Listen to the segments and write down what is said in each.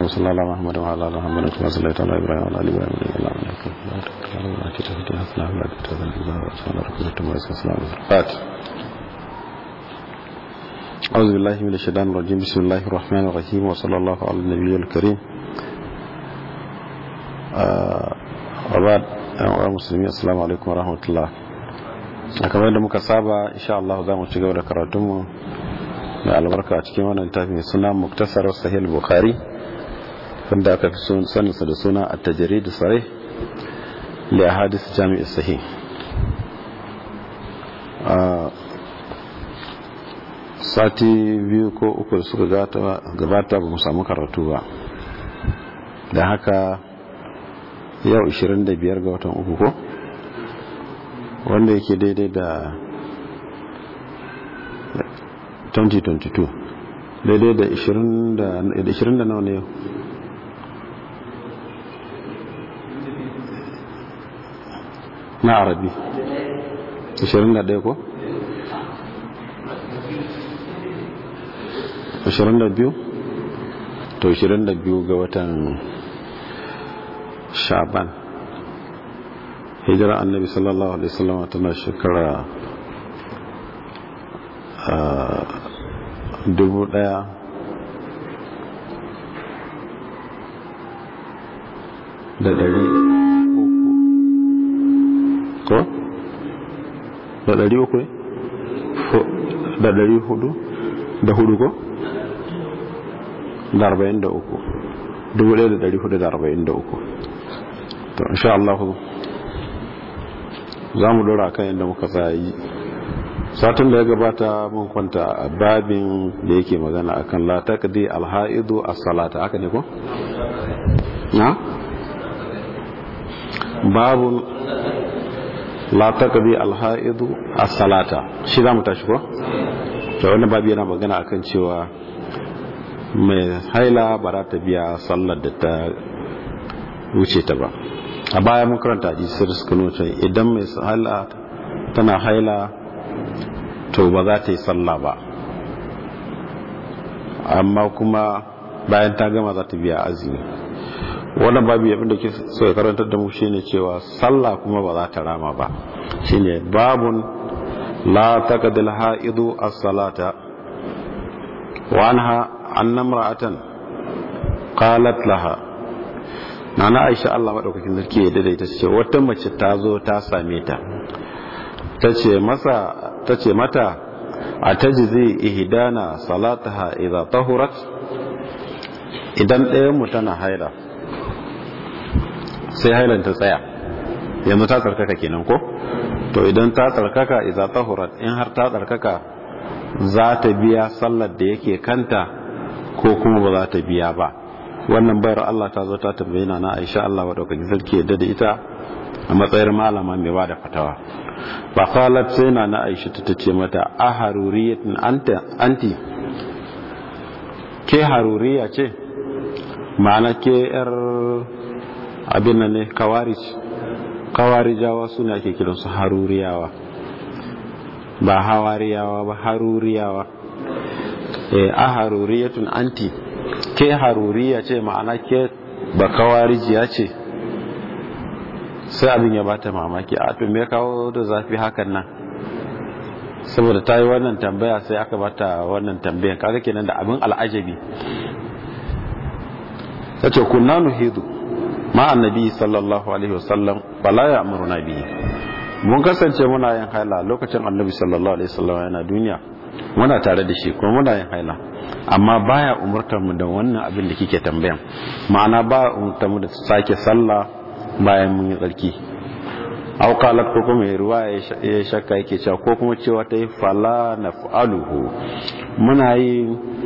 صل على محمد وعلى ال محمد كما صليت على ابراهيم وعلى ال ابراهيم انك حميد مجيد أعوذ بالله من الشيطان الرجيم بسم الله الرحمن الرحيم وصلى الله على النبي الكريم وبعد أيها المسلمين السلام عليكم ورحمة الله kamar yadda muka saba insha Allah za mu ci gaba da karatunmu da albarka a cikin wannan littafi mai suna muktasar sahih bukhari wanda aka fi saninsa da suna at-tajrid sahih li ahadith jami' sahih sati biyu ko uku da suka gabata ba mu samu karatu ba da haka yau 25 ga watan uku ko wanda yake daidai da 2022 daidai da 20 da nawa ne yau na arabi 21 ko 22 to 22 ga watan shaban hijira annabi sallallahu alaihi wasallam tana shekara dubu daya da dari uku ko da dari uku ne da dari hudu da hudu ko da arba'in da uku dubu daya da dari hudu da arba'in da uku to insha Allah za mu dora kan yadda muka tsayi satin da ya gabata mun kwanta a babin da yake magana akan la taqdi alhaidu as-salata haka ne ko na babun la taqdi alhaidu as-salata shi za mu tashi ko to wannan babi yana magana akan cewa mai haila ba za ta biya sallar da ta wuce ta ba a baya mun karanta hadisi da suka nuna idan mai haila tana haila to ba za ta yi sallah ba amma kuma bayan ta gama za ta biya azumi wannan babu abin da ke so ya karantar da mu shine cewa sallah kuma ba za ta rama ba shine babun la taqdil haidu as-salata wa anha anna imra'atan qalat laha nana aisha Allah maɗaukakin sarki ya daidaita ce wata mace ta zo ta same ta ta ce masa ta ce mata a ta zai ihdana salataha idza tahurat idan ɗayan mu tana haila sai hailan ta tsaya yanzu ta tsarkaka kenan ko to idan ta tsarkaka idza tahurat in har ta tsarkaka za ta biya sallar da yake kanta ko kuma ba za ta biya ba wannan bayar Allah ta zo ta tambaye na na Aisha Allah wa daukakin sarki yadda da ita a matsayin malama mai bada fatawa fa qalat sai na na Aisha ta tace mata a haruriyatin anta anti ke haruriya ce ma'ana ke yar abin nan ne kawarij kawarijawa suna ake kiransu haruriyawa ba hawariyawa ba haruriyawa eh a haruriyatun anti ke haruriya ce ma'ana ke bakawarijiya ce sai abin ya bata mamaki a to me kawo da zafi hakan nan saboda ta yi wannan tambaya sai aka bata wannan tambayan kaga kenan da abin al'ajabi ta ce kunna nuhidu ma annabi sallallahu alaihi wasallam bala ya amuruna bihi mun kasance muna yin haila lokacin annabi sallallahu alaihi wasallam yana duniya muna tare da shi kuma muna yin haila amma baya umurtar mu da wannan abin da kike tambayan ma'ana ba umurtar mu da sake sallah bayan mun yi tsarki aw qalat ko kuma ruwa ya shakka yake cewa ko kuma cewa ta yi fala naf'aluhu muna yi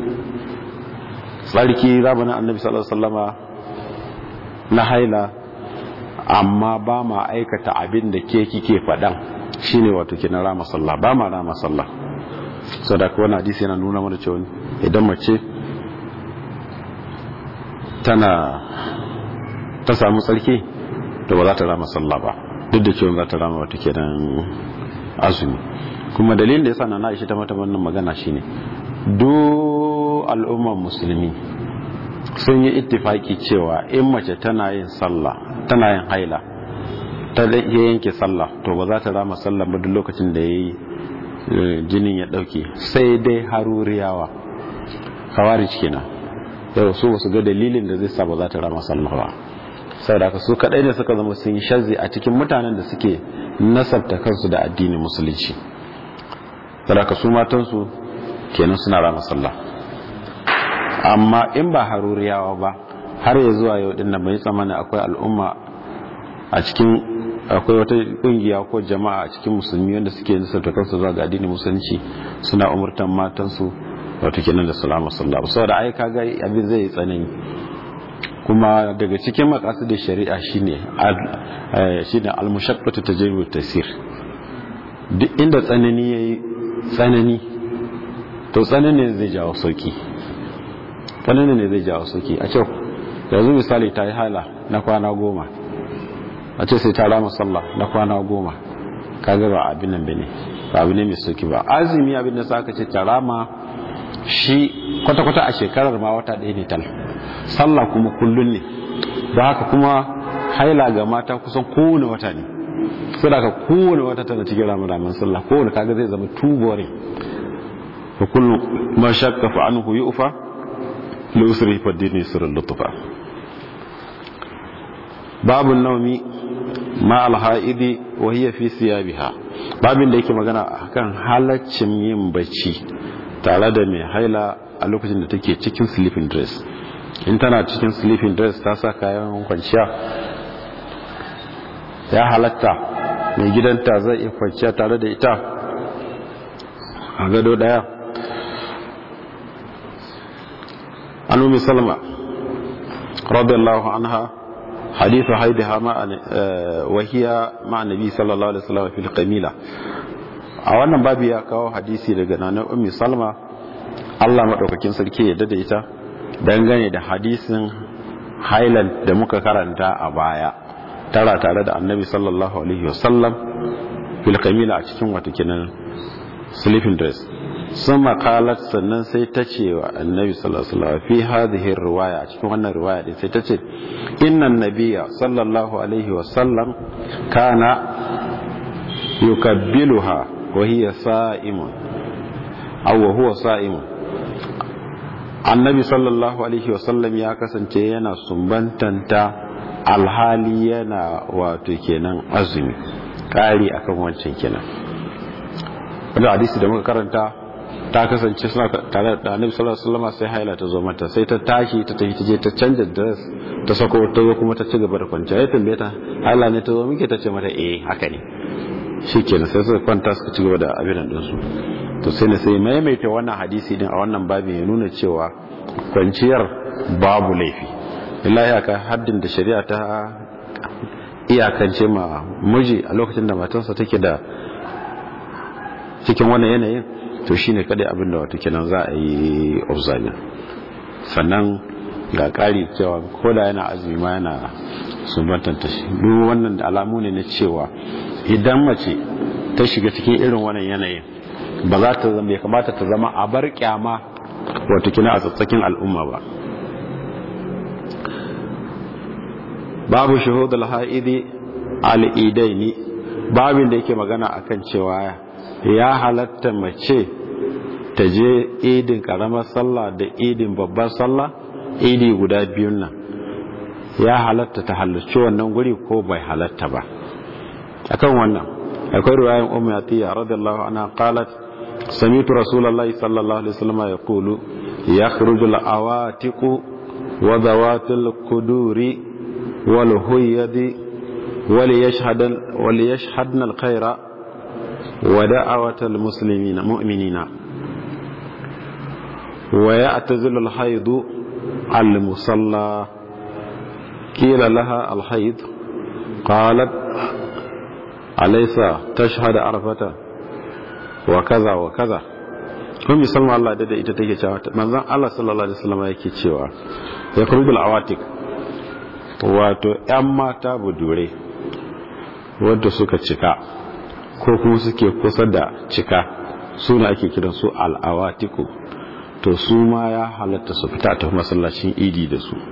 tsarki zamanin annabi sallallahu alaihi wasallama na haila amma ba ma aikata abin da ke kike faɗan shine wato kina rama sallah ba ma rama sallah sadaka wani hadisi yana nuna mana cewa idan mace tana ta samu tsarki to ba za ta rama sallah ba duk da cewa za ta rama wata kenan azumi kuma dalilin da yasa na Aisha ta mata wannan magana shine duk al'ummar musulmi sun yi ittifaki cewa in mace tana yin sallah tana yin haila ta yanke sallah to ba za ta rama sallah ba duk lokacin da yayi jinin ya dauke sai dai haruriyawa khawarij kenan yau su ba su ga dalilin da zai sa ba za ta rama sallah ba saboda haka su kadai ne suka zama sun yi shazzi a cikin mutanen da suke nasabta kansu da addinin musulunci saboda haka su matansu kenan suna rama sallah amma in ba haruriyawa ba har ya zuwa yau din nan bai tsammanin akwai al'umma a cikin akwai wata kungiya ko jama'a a cikin musulmi wanda suke nisarta kansu zuwa ga addinin musulunci suna umurtan matansu wato kenan da salama sallallahu saboda ai kaga abin zai tsanani kuma daga cikin maqasidin shari'a shine shine al-mushaqqatu tajribu tasir duk inda tsanani yayi tsanani to tsanani zai jawo sauki tsanani ne zai jawo sauki a ce yanzu misali ta yi hala na kwana goma a ce sai ta rama sallah na kwana goma kaga ba abin nan bane ba abin ne mai sauki ba azumi abin da sa aka ce ta rama shi kwata-kwata a shekarar ma wata ɗaya ne tal sallah kuma kullun ne da haka kuma haila ga mata kusan kowane wata ne sai da kowane wata tana cikin ramadaman sallah kowane kaga zai zama tubore fa kullu ma shakka fa anhu yu'fa li usri fa dini sirrul lutfa babu naumi ma alha'idi wa hiya fi siyabiha babin da yake magana akan halaccin yin bacci tare da mai haila a lokacin da take cikin sleeping dress in tana cikin sleeping dress ta sa kayan kwanciya ya halatta mai gidanta zai iya kwanciya tare da ita a gado daya an umi salma radiyallahu anha حديث حيدها مع وهي مع النبي صلى الله عليه وسلم في القميلة a wannan babu ya kawo hadisi daga nanar ummi salma Allah maɗaukakin sarki ya dada ita dangane da hadisin highland da muka karanta a baya tara tare da annabi sallallahu alaihi wasallam fil kamila a cikin wata kinan sleeping dress sun makalat sannan sai ta ce wa annabi sallallahu alaihi wasallam fi hadhihi riwaya a cikin wannan riwaya din sai ta ce innan nabiyya sallallahu alaihi wasallam kana yukabbiluha wa hiya sa'imun aw wa huwa sa'imun annabi sallallahu alaihi wasallam ya kasance yana sumbantanta alhali yana wato kenan azumi kari akan wancan kenan wanda hadisi da muka karanta ta kasance suna tare da annabi sallallahu alaihi wasallam sai haila ta zo mata sai ta tashi ta tafi ta je ta canja dress ta sako ta zo kuma ta ci gaba da kwanciya ya tambaye ta haila ne ta zo muke ta ce mata eh haka ne shikenan sai suka kwanta suka ci gaba da abin nan su to sai ne sai maimaita wannan hadisi din a wannan babin ya nuna cewa kwanciyar babu laifi illahi aka haddin da shari'a ta iyakance ma miji a lokacin da matarsa take da cikin wannan yanayin to shine kada abin da wato kenan za a yi observing sannan ga ƙari cewa ko da yana azumi ma yana sumbantanta shi duk wannan alamu ne na cewa idan mace ta shiga cikin irin wannan yanayin ba za ta zama ya kamata ta zama a bar kyama wato kina a tsatsakin al'umma ba babu shuhudul ha'idi al'idaini babin da yake magana akan cewa ya halatta mace ta je idin karamar sallah da idin babbar sallah idi guda biyun nan ya halatta ta halarci wannan guri ko bai halatta ba akan wannan akwai riwayan ummu atiya radiyallahu anha qalat sami'tu rasulullahi sallallahu alaihi wasallam yaqulu yakhruju al-awatiqu wa dhawatul quduri wal huyadi wal yashhad wal yashhadna al-khaira wa da'awatal muslimina mu'minina wa ya'tazilu al-hayd al-musalla qila laha al-hayd qalat alaysa tashhadu arfata wa kaza wa kaza kun musamman Allah da ita take cewa manzon Allah sallallahu alaihi wasallam yake cewa ya kurbil awatik wato ƴan mata budure wanda suka cika ko kuma suke kusa da cika suna ake kiran su al'awatiku to su ma ya halatta su fita ta masallacin idi da su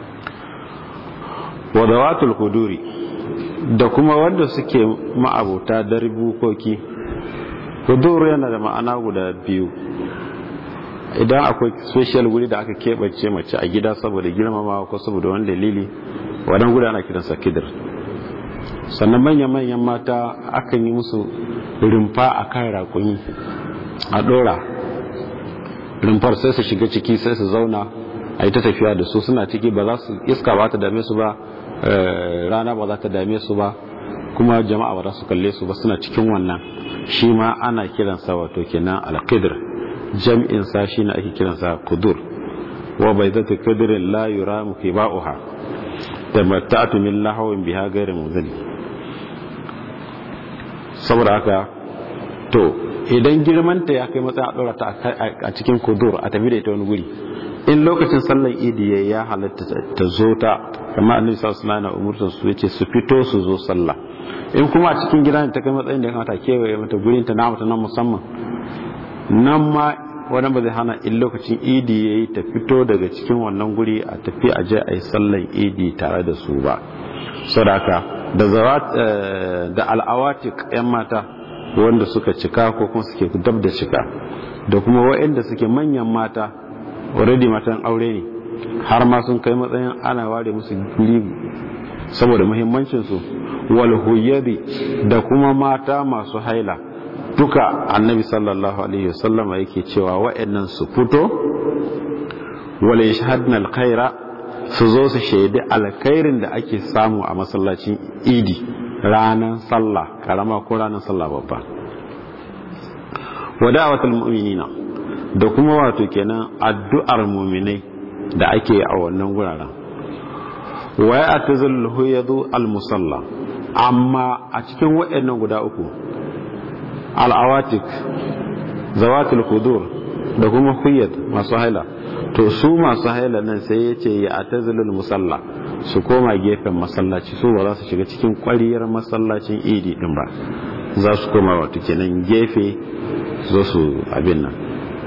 wadawatul huduri da kuma wanda suke ma'abuta darbukoki hudur yana da ma'ana guda biyu idan akwai social wuri da aka keɓance mace a gida saboda girmamawa ko saboda wani dalili wadan guda ana kiransa kidir sannan manya-manyan mata akan yi musu rumfa a kan rakuni a ɗora rumfar sai su shiga ciki sai su zauna a yi ta tafiya da su suna ciki ba za su iska ba ta dame su ba rana ba za ta dame su ba kuma jama'a ba za su kalle su ba suna cikin wannan shi ma ana kiransa wato kenan alqidir jam'in sa shi ne ake kiransa kudur wa bai zata kudirin la yura muke ba'uha da mata'atu min lahawin biha gairin muzali saboda haka to idan girmanta ya kai matsayin a ɗora ta a cikin kudur a tafi da ita wani guri in lokacin sallar idi ya halatta ta zo ta kamar annabi sallallahu alaihi wasallam umurtar su yace su fito su zo sallah in kuma a cikin gida ne ta kai matsayin da ya kamata kewaye mata gurin ta na mata nan musamman nan ma wannan ba zai hana in lokacin idi yayi ta fito daga cikin wannan guri a tafi a je a yi sallar idi tare da su ba sadaka da zawat da al'awatik yan mata wanda suka cika ko kuma suke dab da cika da kuma waɗanda suke manyan mata already matan aure ne har ma sun kai matsayin ana ware musu guri saboda muhimmancinsu wal huyyadi da kuma mata masu haila duka annabi sallallahu alaihi wasallama yake cewa waɗannan su fito wal yashhadna alkhaira su zo su shaidi alkhairin da ake samu a masallacin idi ranar sallah karama ko ranar sallah babba wada'awatul mu'minina da kuma wato kenan addu'ar mu'minai da ake a wannan guraren wa ya'tazil huyadu al-musalla amma a cikin waɗannan guda uku al-awatik zawatul qudur da kuma huyad masu haila to su masu haila nan sai yace ya atazilul musalla su koma gefen masallaci su ba za su shiga cikin kwariyar masallacin idi din ba za su koma wato kenan gefe zo su abin nan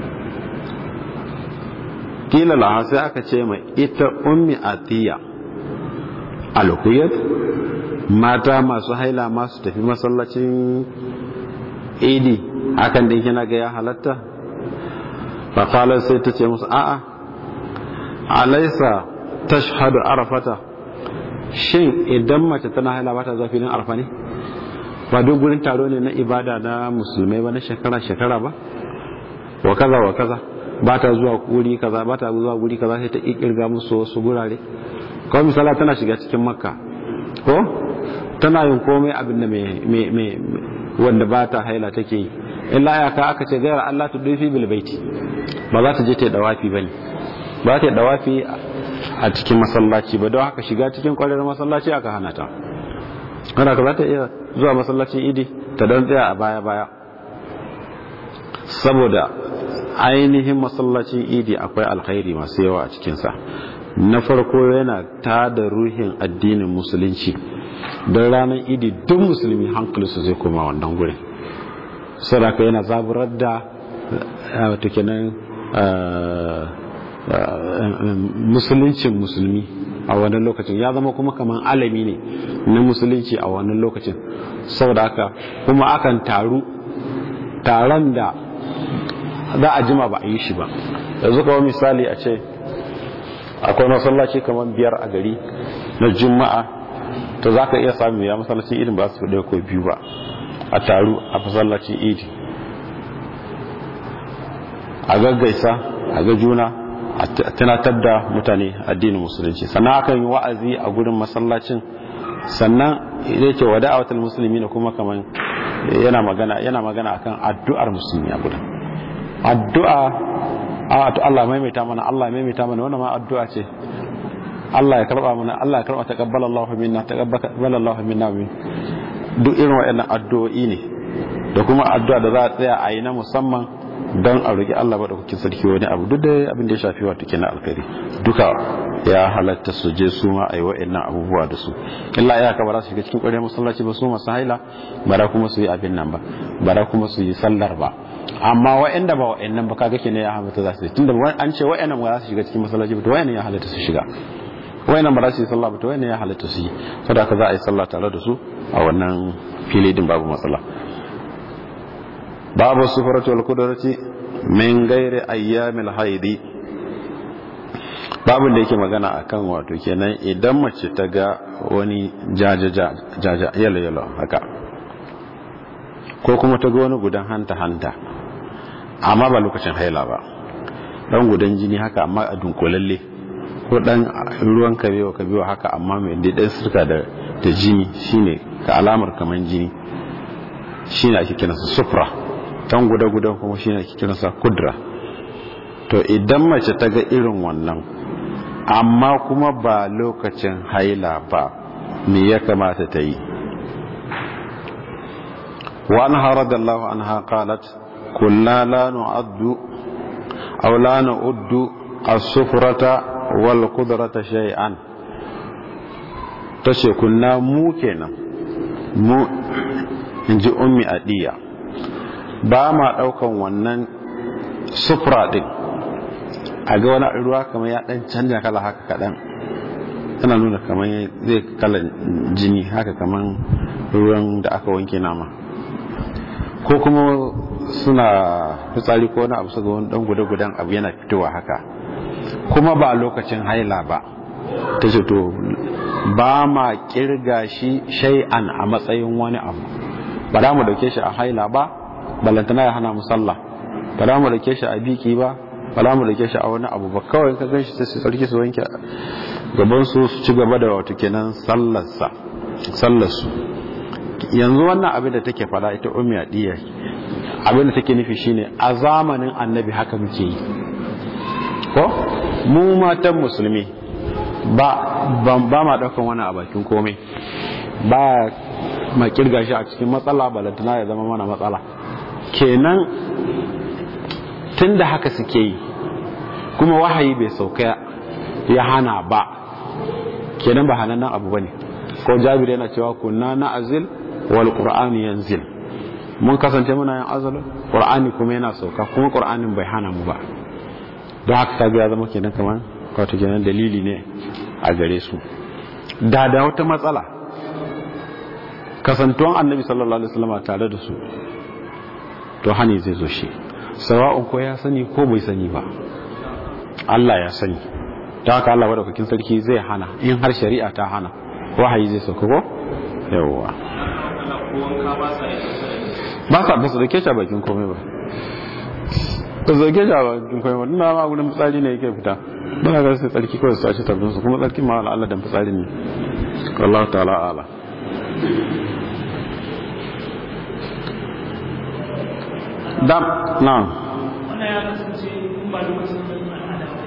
kila laha sai aka ce mai ita ummi atiya alhuyat mata masu haila masu tafi masallacin idi hakan din kina ga ya halatta faƙalar sai ta ce musu a'a alaisa tashhadu arafata shin idan mace tana haila ba ta zuwa filin arfa ne ba duk gurin taro ne na ibada na musulmai ba na shekara-shekara ba wa kaza wa kaza ba ta zuwa guri kaza ba ta zuwa guri kaza sai ta kirga musu wasu gurare kawai misala tana shiga cikin makka ko tana yin komai abin da mai wanda ba ta haila take yi illa ya ka aka ce gayar Allah ta dufi bil baiti ba za ta je ta yi dawafi bane ba ta yi dawafi a cikin masallaci ba don haka shiga cikin kwarar masallaci aka hana ta hana ka za ta iya zuwa masallacin idi ta don tsaya a baya-baya saboda ainihin masallacin idi akwai alkhairi masu yawa a cikinsa na farko yana ta da ruhin addinin musulunci don ranar idi duk musulmi hankalinsu zai koma wannan gurin sadaka yana zaburar da wata kenan musuluncin musulmi a wannan lokacin ya zama kuma kamar alami ne na musulunci a wannan lokacin saboda haka kuma akan taru taron da za a jima ba a yi shi ba yanzu kawai misali a ce akwai masallaci kamar biyar a gari na juma'a to za ka iya samu ya masallacin idin ba su ɗaya ko biyu ba a taru a masallacin idi a gaggaisa a ga juna a tunatar da mutane addinin musulunci sannan akan yi wa'azi a gurin masallacin sannan zai ce wada awatar musulmi na kuma kamar yana magana yana magana akan addu'ar musulmi a gurin addu'a a to Allah maimaita mana Allah maimaita mana wannan ma addu'a ce Allah ya karba mana Allah ya karba taqabbala Allahu minna taqabbala Allahu minna min duk irin waɗannan addu'o'i ne da kuma addu'a da za a tsaya a yi na musamman don a roƙi Allah ba da kukin sarki wani abu duk da abin da ya shafi wato kenan alkhairi duka ya halatta su je su ma a yi wa'annan abubuwa da su illa ya ka ba za su shiga cikin ƙwarya masallaci ba su masu haila ba da kuma su yi abin nan ba ba da kuma su yi sallar ba amma wa'anda ba wa'annan ba kaga kenan ya halatta za su yi tunda an ce wa'annan ba za su shiga cikin masallaci ba to wa'annan ya halatta su shiga wa'annan ba za su yi sallah ba to wa'annan ya halatta su yi saboda haka za a yi sallah tare da su a wannan fili din babu matsala babu sufaratu wal kudrati min gairi ayyamil haidi babu da yake magana akan wato kenan idan mace ta ga wani jajaja jaja yalo yalo haka ko kuma ta ga wani gudan hanta hanta amma ba lokacin haila ba dan gudan jini haka amma a dunkulalle ko dan ruwan kabewa kabewa haka amma mai dan sirka da da jini shine ka alamar kaman jini shine ake kiransa sufra dan guda-guda kuma shine ake kiransa kudra to idan mace ta ga irin wannan amma kuma ba lokacin haila ba me ya kamata ta yi wa an haradallahu anha qalat kunna la nu'addu aw la nu'addu as-sufrata wal qudrata shay'an tace kunna mu kenan mu inji ummi adiya ba ma daukan wannan sufra din a ga wani ruwa kamar ya dan canja kala haka kadan tana nuna kamar zai kala jini haka kamar ruwan da aka wanke nama ko kuma suna fitsari ko wani abu su ga wani dan guda-gudan abu yana fitowa haka kuma ba lokacin haila ba ta ce to ba ma kirga shi shay'an a matsayin wani abu ba za mu dauke shi a haila ba ballantana ya hana mu sallah ba za mu dauke shi a biki ba ba za mu dauke shi a wani abu ba kawai ka ganshi sai su tsarki su wanke gaban su su ci gaba da wato kenan sallarsa sallarsu yanzu wannan abin da take fada ita ummi adiya abin da take nufi shine a zamanin annabi haka muke yi ko mu matan musulmi ba ban ba ma daukan wani a bakin komai ba ma kirga shi a cikin matsala balantana ya zama mana matsala kenan tunda haka suke yi kuma wahayi bai sauka ya hana ba kenan ba hanannen abu bane ko jabir yana cewa kunna na azil wal qur'ani yanzil mun kasance muna yin azal qur'ani kuma yana sauka kuma qur'anin bai hana mu ba don haka kaga ya zama kenan kamar wato kenan dalili ne a gare su da da wata matsala kasantuwan annabi sallallahu alaihi wasallam tare da su to hani zai zo shi sawa'un ko ya sani ko bai sani ba Allah ya sani ta haka Allah wadda sarki zai hana in har shari'a ta hana wahayi zai sauka ko yawwa ba sa ba su da keca bakin komai ba ba su da keca bakin komai ba duna ma gudun fitsari ne yake fita ba na gasa tsarki kawai su sace tabbinsu kuma tsarki ma wala Allah dan fitsari ne Allah ta'ala ala dam na wannan ya kasance in ba lokacin da al'ada ba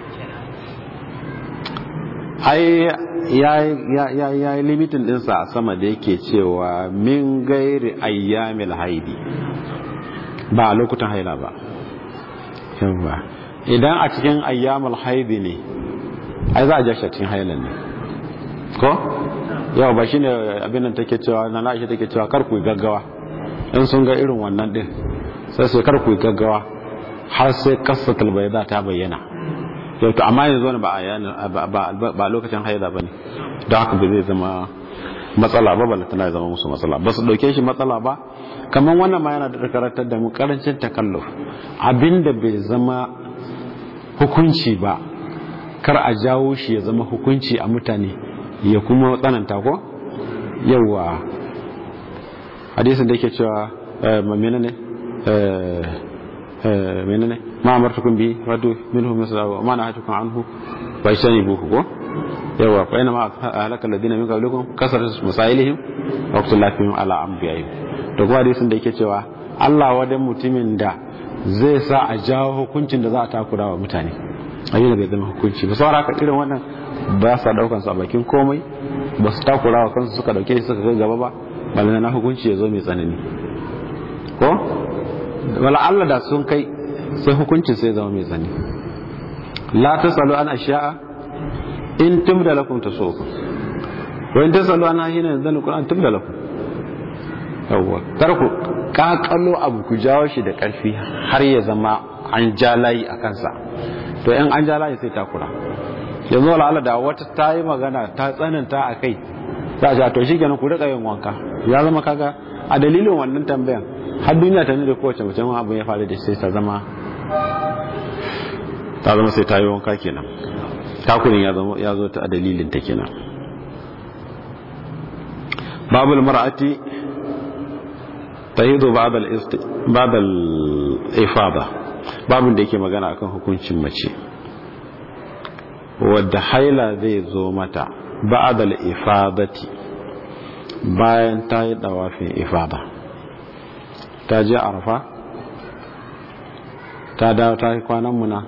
ai ya yi limitin dinsa a sama da yake cewa min gairi ayyamil haidi ba a lokutan haila ba yawa idan a cikin ayyamul haidi ne ai za a jashi a cikin hailan ne ko yawa ba shine abin nan take cewa na na'isha take cewa kar ku gaggawa in sun ga irin wannan din sai sai kar ku gaggawa har sai kasatul bayda ta bayyana yau to amma yanzu wani ba a ba lokacin haida ba ne don haka ba zai zama matsala ba bala tana zama musu matsala ba su dauke shi matsala ba kamar wannan ma yana da karantar da mu karancin takalluf abinda bai zama hukunci ba kar a jawo shi ya zama hukunci a mutane ya kuma tsananta ko yawa hadisin da yake cewa menene ne menene ma amartukum bi raddu minhu misla wa ma nahatukum anhu wa buhu ko yawa fa ina ma halaka alladhina min qablikum kasrat masailihim wa ikhtilafihim ala anbiya'ihim to kuma hadisin da yake cewa Allah wadan mutumin da zai sa a jawo hukuncin da za a takura wa mutane abin da bai zama hukunci ba saboda haka irin wannan ba sa daukan su a bakin komai ba su takura wa kansu suka dauke shi suka ga gaba ba balana na hukunci ya zo mai tsanani ko wala Allah da sun kai sai hukuncin sai zama mai zani la tasalu an ashiya'a in tubda lakum tasukum wa in tasalu an hina yanzu Qur'an tubda lakum yawwa kar ku kakalo abu ku jawo shi da karfi har ya zama an ja layi a kansa to in an ja layi sai takura yanzu wala Allah da wata ta yi magana ta tsananta a kai za a to shi kenan ku rika yin wanka ya zama kaga a dalilin wannan tambayan har duniya ta da kowace mutum abu ya faru da sai ta zama ta zama sai ta yi wanka kenan takurin ya zama ya zo ta a dalilin ta kenan babul mar'ati tahidu ba'da al-ifada babun da yake magana akan hukuncin mace wadda haila zai zo mata ba'da al-ifadati bayan ta yi dawafin ifada ta je arfa ta dawo ta yi kwanan muna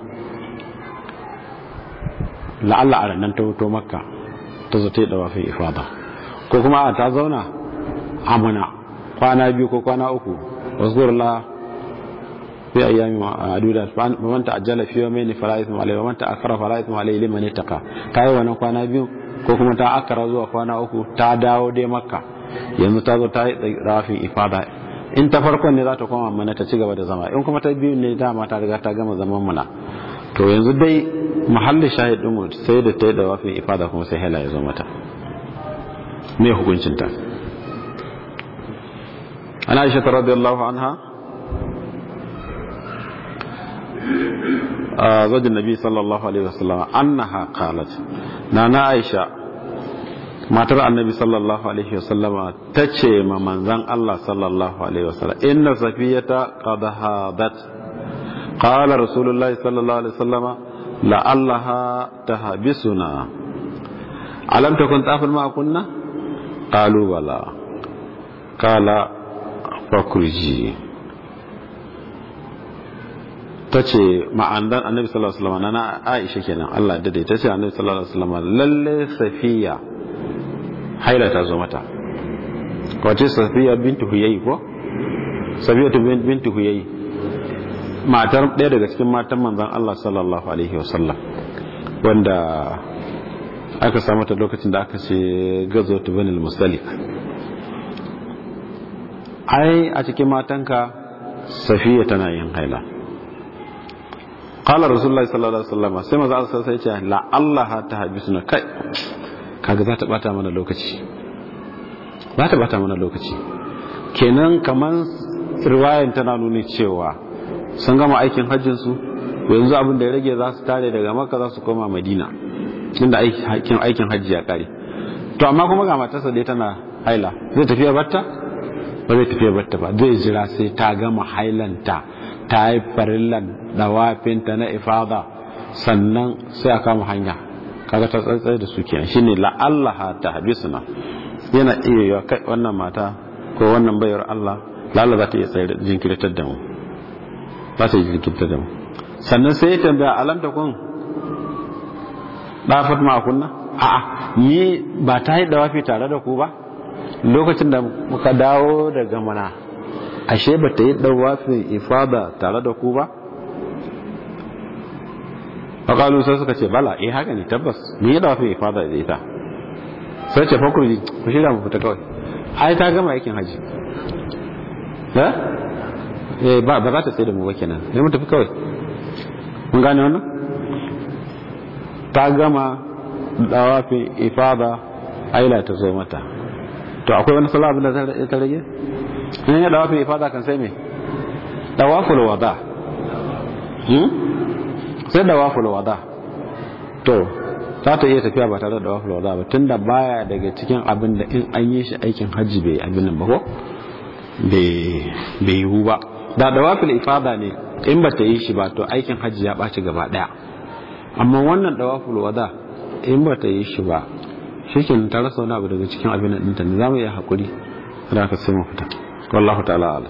la'alla a ranar ta wuto makka ta zo ta yi dawafin ifada ko kuma a ta zauna a muna kwana biyu ko kwana uku wasu la fi ayyami ma'aduda man ta ajjala fi yawmayn fala ithma alayhi wa man ta akara fala ithma alayhi liman ittaqa kai wannan kwana biyu ko kuma ta akara zuwa kwana uku ta dawo dai makka yanzu ta zo ta yi rafin ifada in ta farkon ne za ta koma mana ta ci gaba da zama in kuma ta biyu ne dama ta riga ta gama zaman muna to yanzu dai mahallin shahid din mu sai da ta yi da rafin ifada kuma sai hela ya zo mata me hukuncin ta ana aisha radiyallahu anha زوج النبي صلى الله عليه وسلم أنها قالت نانا عائشة matar annabi sallallahu alaihi wasallama ta ce ma manzan Allah sallallahu alaihi wasallam inna safiyata qad hadat qala rasulullahi sallallahu alaihi wasallama la'allaha tahbisuna alam takun tafil ma kunna qalu bala qala fakurji ta ce ma'andan annabi sallallahu alaihi wasallama na Aisha kenan Allah da dai ta ce annabi sallallahu alaihi wasallama lalle safiya haila ta zo mata wace safiya bintu huyayi ko safiya bintu huyayi matar ɗaya daga cikin matan manzan Allah sallallahu alaihi wasallam wanda aka samu ta lokacin da aka ce gazo ta banil musalik ai a cikin matanka safiya tana yin haila qala rasulullahi sallallahu alaihi wasallam sai manzo Allah sai ya ce la Allah ta habisuna kai kaga za ta bata mana lokaci za ta bata mana lokaci kenan kaman riwayan tana nuni cewa sun gama aikin hajjin su yanzu abin da ya rage za su tare daga makka za su koma madina inda aikin aikin hajji ya kare to amma kuma ga matarsa dai tana haila zai tafiya batta ba zai tafiya batta ba zai jira sai ta gama hailanta ta yi farillan dawafinta na ifada sannan sai a kama hanya kaga ta tsantsai da su kenan shine la'allaha ta habisuna yana iya yiwa kai wannan mata ko wannan bayar Allah lalla za ta iya tsayar jinkirtar da mu za ta yi jinkirtar da mu sannan sai ya tambaya alam ta kun dafat ma kunna a'a ni ba ta yi dawafi tare da ku ba lokacin da muka dawo daga mana ashe ba ta yi dawafin ifada tare da ku ba faƙalu sai suka ce bala eh haka ne tabbas mun yi dawafin ifada da ita sai ce fakurji ku shirya mu fita kawai ai ta gama aikin haji eh ba ba za ta tsaye da mu ba kenan ne mu tafi kawai mun gane wannan ta gama dawafin ifada aila ta zo mata to akwai wani sallah abin da ta rage in ya dawafin ifada kan sai me dawaful wada sai da waful wada to za ta iya tafiya ba tare da waful wada ba tunda baya daga cikin abin da in an yi shi aikin hajji bai abin nan ba ko bai yiwu ba da da waful ifada ne in ba ta yi shi ba to aikin hajji ya ɓaci gaba ɗaya amma wannan da waful wada in ba ta yi shi ba shi ta rasa wani abu daga cikin abin nan ɗinta ne za mu iya haƙuri da aka sai mu fita wallahu ta'ala ala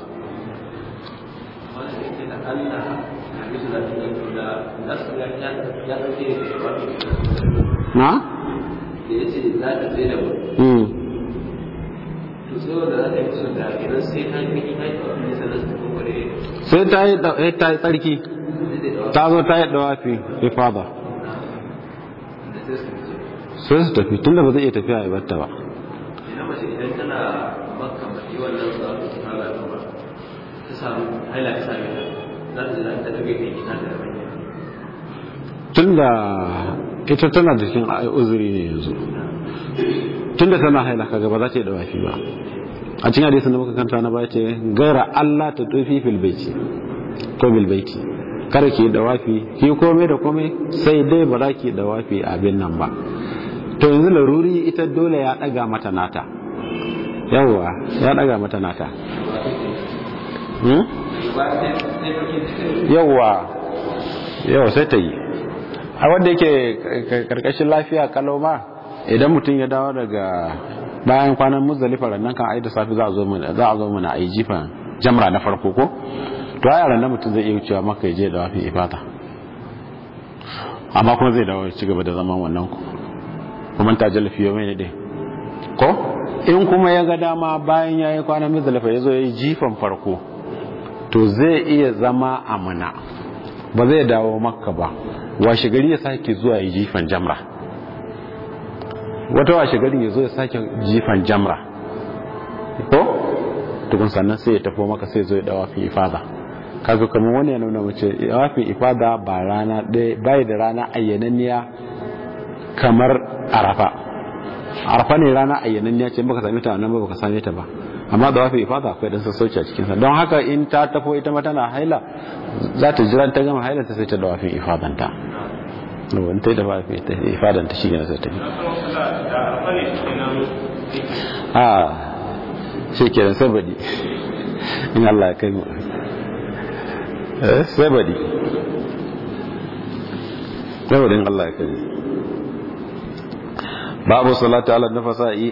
na? da ya ce za ta tsaye da mu to sai wanda za ta yi musu da idan sai ta yi ta yi tawafi ne sannan su kokare sai ta yi da- eh, ta yi tsarki ta zo ta yi dawafi ifada da sai su fice sai su tafi tunda ba zai iya tafiya a ibarta ba idan mace idan tana makka ba yi wannan zaɓi ta fara ta ba ta samu haila ta same ta za ta za ta tafi kai ita da manya tunda ita tana da cikin uzuri ne yanzu tunda tana haila kaga ba za ta yi dawafi ba a cikin hadisin da muka kanta na baya ce gaira Allah ta tufi fil baiti ko bil baiti kada ki yi dawafi ki yi komai da komai sai dai ba za ki yi dawafi a abin nan ba to yanzu laruri ita dole ya daga mata nata yawwa ya daga mata nata hmm? yawwa yau sai ta yi a wanda yake karkashin lafiya kalau ma idan mutum ya dawo daga bayan kwanan muzdalifa rannan kan ayi da safi za a zo mana za a zo mana ayi jifan jamra na farko ko to ai rannan mutum zai iya wucewa maka ya je da wafi ifata amma kuma zai dawo ya ci gaba da zaman wannan ku kuma ta jalafi yau mai ne dai ko in kuma ya ga dama bayan ya yi kwanan muzdalifa ya zo ya yi jifan farko to zai iya zama a muna ba zai dawo makka ba washe gari ya sake zuwa ya jifan jamra wata washe gari ya zo ya sake jifan jamra ko tukun sannan sai ya tafi maka sai zo ya dawa fi ifada kaga kamar wani ya nuna mace dawa fi ifada ba rana ɗaya bai da rana ayyananniya kamar arafa arafa ne rana ayyananniya ce baka same ta nan ba baka same ta ba amma da wafi ifada akwai dan sassauci a cikinsa don haka in ta tafo ita ma tana haila za ta jira ta gama haila ta sai ta da wafin ifadanta wani ta yi da wafi ifadanta shi ne sai ta yi a shi kenan sai badi in Allah ya kai mu eh sai badi sai badi in Allah ya kai mu babu salati ala nafasa'i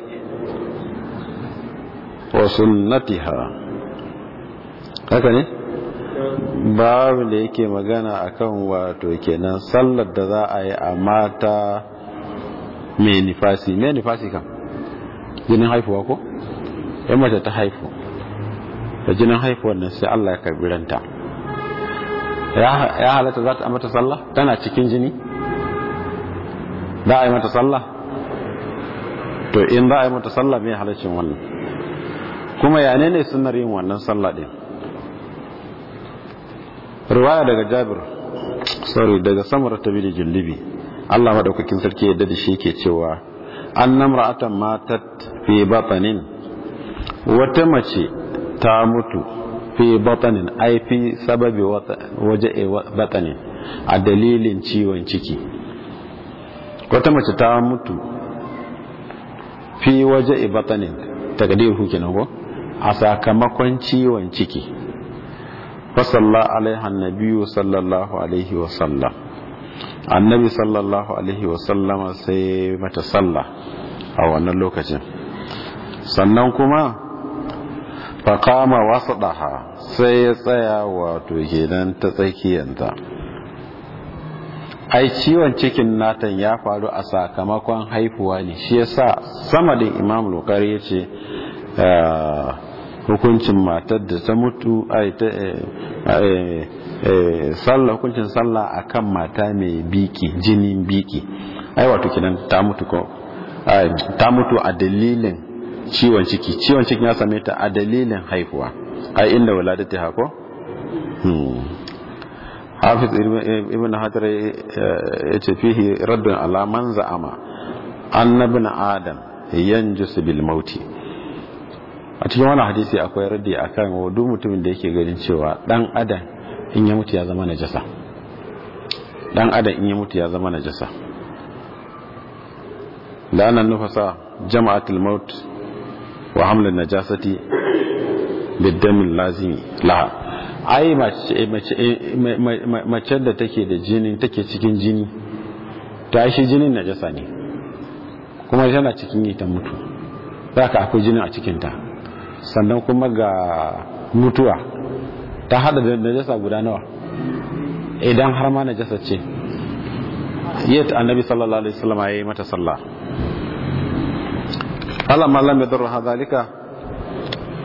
wa sunnatiha haka ne babu da yake magana akan wato kenan sallar da za a yi a mata mai nifasi mai nifasi kan jinin haifuwa ko yan mace ta haifu da jinin haifuwar nan sai Allah ya karbi ranta ya halatta za ta mata sallah tana cikin jini za a yi mata sallah to in za a yi mata sallah mai halaccin wannan kuma ya ne sunar yin wannan sallah din riwaya daga jabir sorry daga samar ta bi da jullibi Allah madaukakin sarki yadda da shi ke cewa an namra'atan matat fi batanin wata mace ta mutu fi batanin ai fi sababi waje batanin a dalilin ciwon ciki wata mace ta mutu fi waje batanin takdir kenan ko a sakamakon ciwon ciki fasalla alaiha annabiyu sallallahu alaihi wasallam annabi sallallahu alaihi wasallama sai mata sallah a wannan lokacin sannan kuma faƙama wasu ɗaha sai ya tsaya wato kenan ta tsakiyanta ai ciwon cikin natan ya faru a sakamakon haifuwa ne shi yasa sama da imam lokari ya ce hukuncin matar da ta mutu sallah hukuncin sallah akan mata mai biki jinin biki ai wato kinan ta mutu ko ta mutu a dalilin ciwon ciki ciwon cikin ya same ta a dalilin haihuwa ai inda waladati hako hafiz ibn hajar ya ce fihi raddun ala man za'ama annabin adam yanjus bil mauti a cikin wani hadisi akwai raddi akan duk mutumin da yake ganin cewa dan adam in ya mutu ya zama najasa dan adam in ya mutu ya zama najasa la'anan nufasa jama'atul maut wa hamlin najasati biddamin lazimi laha ai mace da take da jini take cikin jini ta shi jinin najasa ne kuma tana cikin yi ta mutu za ka akwai jinin a cikinta sannan kuma ga mutuwa ta hada da najasa guda nawa idan har ma najasa ce yadda annabi sallallahu alaihi wasallam ya yi mata sallah Allah ma lam yadur hadalika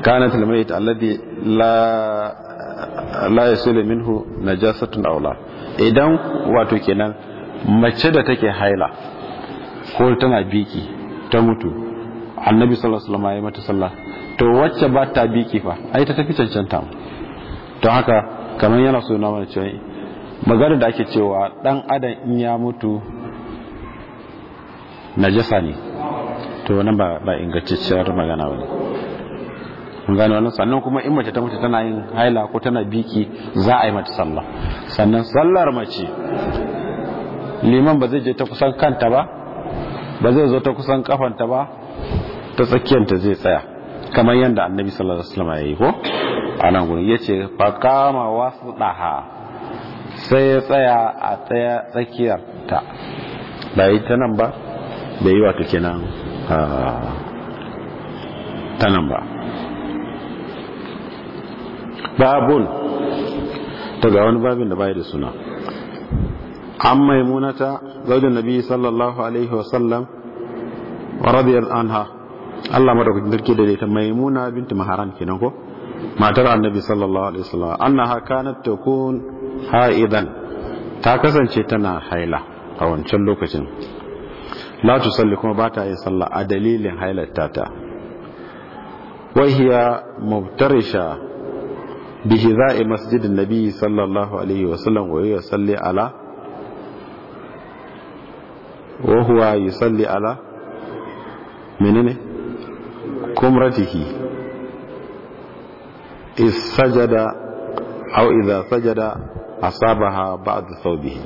kanat al-mayt alladhi la la yasilu minhu najasatun aw la idan wato kenan mace da take haila ko tana biki ta mutu annabi sallallahu alaihi wasallam ya mata sallah to wacce ba ta biki fa ai ta tafi cancanta to haka kamar yana so na mana cewa magana da ake cewa dan adam in ya mutu najasa ne to wannan ba ba ingantacciyar magana bane mun gane wannan sannan kuma in mace ta mutu tana yin haila ko tana biki za a yi mata sallah sannan sallar mace liman ba zai je ta kusan kanta ba ba zai zo ta kusan kafanta ba ta tsakiyanta zai tsaya kamar yadda annabi sallallahu alaihi wasallam ya yi ko a nan gurin yace fa kama wasdaha sai ya tsaya a tsaya tsakiyar ta ba yi ta nan ba da yi wato kenan ta nan ba babun daga wani babin da bai da suna an maimunata zaujin nabi sallallahu alaihi wasallam wa radiyar anha Allah madaukakin sarki da ta maimuna binti maharan kenan ko matar annabi sallallahu alaihi wasallam annaha kanat takun haidan ta kasance tana haila a wancan lokacin la tusalli kuma ba ta yin sallah a dalilin hailarta ta wa hiya mubtarisha bi hidha'i masjidin nabi sallallahu alaihi wasallam wa yusalli ala wa huwa yusalli ala menene kumratihi is sajada aw idha sajada asabaha ba'd thawbihi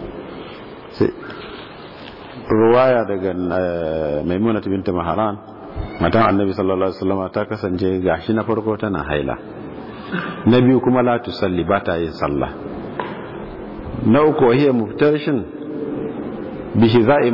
ruwaya daga maimuna binta maharan matan annabi sallallahu alaihi wasallam ta kasance gashi na farko tana haila na biyu kuma la tusalli ba ta yin sallah na uku hiya muftarishin bihiza'i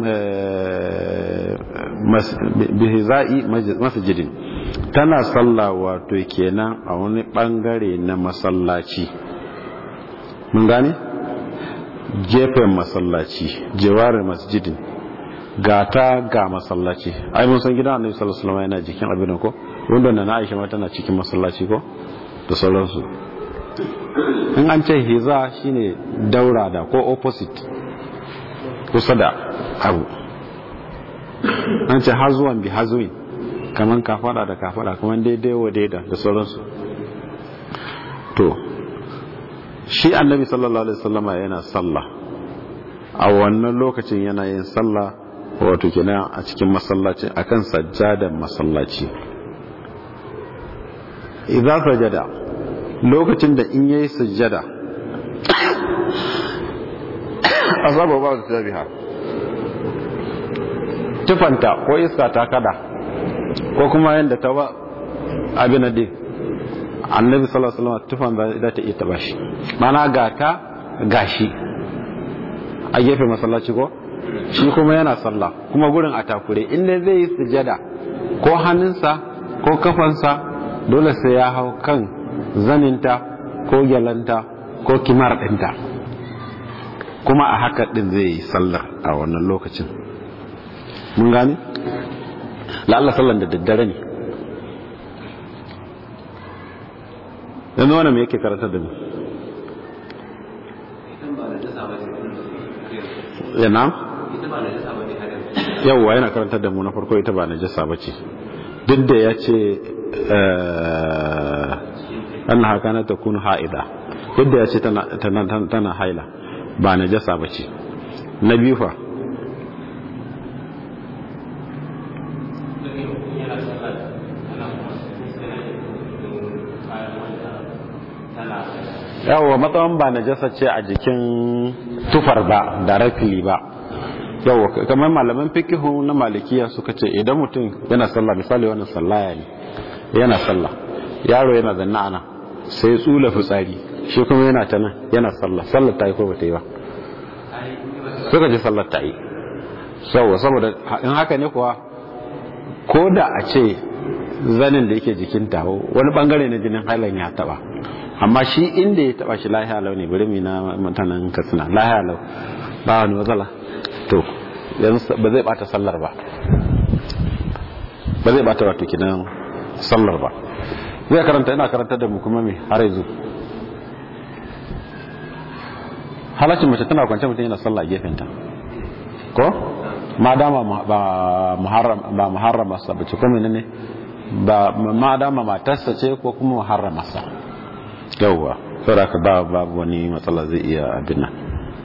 bihiza'i masjidin tana sallah wato kenan a wani bangare na masallaci mun gane gefen masallaci jewarin masjidin ga ta ga masallaci ai mun san gidan annabi sallallahu alaihi wasallam yana jikin abin ko wanda na Aisha ma tana cikin masallaci ko da sauransu in an ce hiza shine daura da ko opposite kusa da abu an ce hazuwan bi hazuwin kaman kafada da kafada kaman daidai wa daida da sauransu to shi annabi sallallahu alaihi wasallama yana sallah a wannan lokacin yana yin sallah wato kenan a cikin masallaci akan sajjadan masallaci idza sajada lokacin da in yayi sujjada azaba ba ta biha tufanta ko iska ta kada ko kuma yanda ta ba abin da annabi sallallahu alaihi wasallam tufan za ta iya taba shi mana ga ta gashi a gefe masallaci ko shi kuma yana sallah kuma gurin a takure inda zai yi sujada ko hannunsa ko kafansa dole sai ya hau kan zaninta ko gyalanta ko kimar ɗinta kuma a haka ɗin zai yi sallar a wannan lokacin mun gane la'alla sallar da daddare ne yanzu wani me yake karatar da mu yana yawwa yana karantar da mu na farko ita ba najasa ba ce duk da ya ce an haka na ta kunu ha'ida duk da ya ce tana haila ba najasa ba ce na biyu fa yawa matsawan ba najasa ce a jikin tufar ba da rafili ba yawa kamar malaman fikihu na malikiya suka ce idan mutum yana sallah misali wannan sallaya ne yana sallah yaro yana zanna ana sai tsula fitsari shi kuma yana ta nan yana sallah sallar ta yi ko bata yi ba suka ce sallar ta yi saboda in haka ne kuwa ko da a ce zanin da yake jikinta wani bangare na jinin hailan ya taba amma shi inda ya taba shi lahiya lau ne bari na mutanen katsina lahiya lau ba wani matsala to yanzu ba zai bata sallar ba ba zai bata wato kinan sallar ba zai karanta ina karanta da mu kuma me har yanzu halaccin mace tana kwance mutum yana sallah a gefenta ko ma dama ba muharram ba muharrama sa bace ko menene ba ma dama matarsa ce ko kuma muharrama sa yawwa saboda ka ba babu wani matsala zai iya abin nan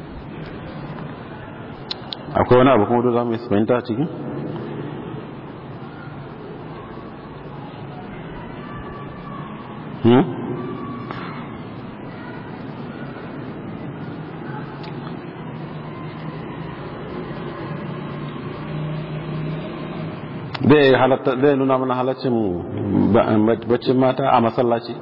akwai wani abu kuma da za mu yi fahimta a cikin hmm? zai nuna mana halaccin baccin mata a masallaci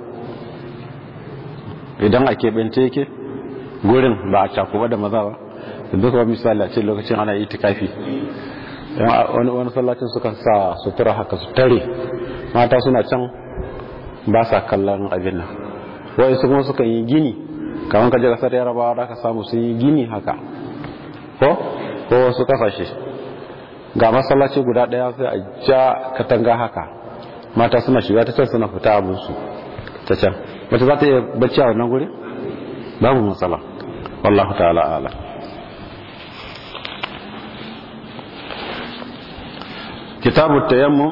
idan a keɓance yake gurin ba a cakuba da maza ba duk ba misali a ce lokacin ana yi tikafi wani wani sallacin sukan sa sutura haka su tare mata suna can ba sa kallon abin nan wai su kuma sukan yi gini kamar kaje kasar yarabawa da ka samu sun yi gini haka ko ko wasu kasashe ga masallaci guda daya sai a ja katanga haka mata suna shiga ta can suna fita abinsu ta can mace za ta iya bacci a wannan guri babu matsala wallahu ta'ala ala kitabu tayammum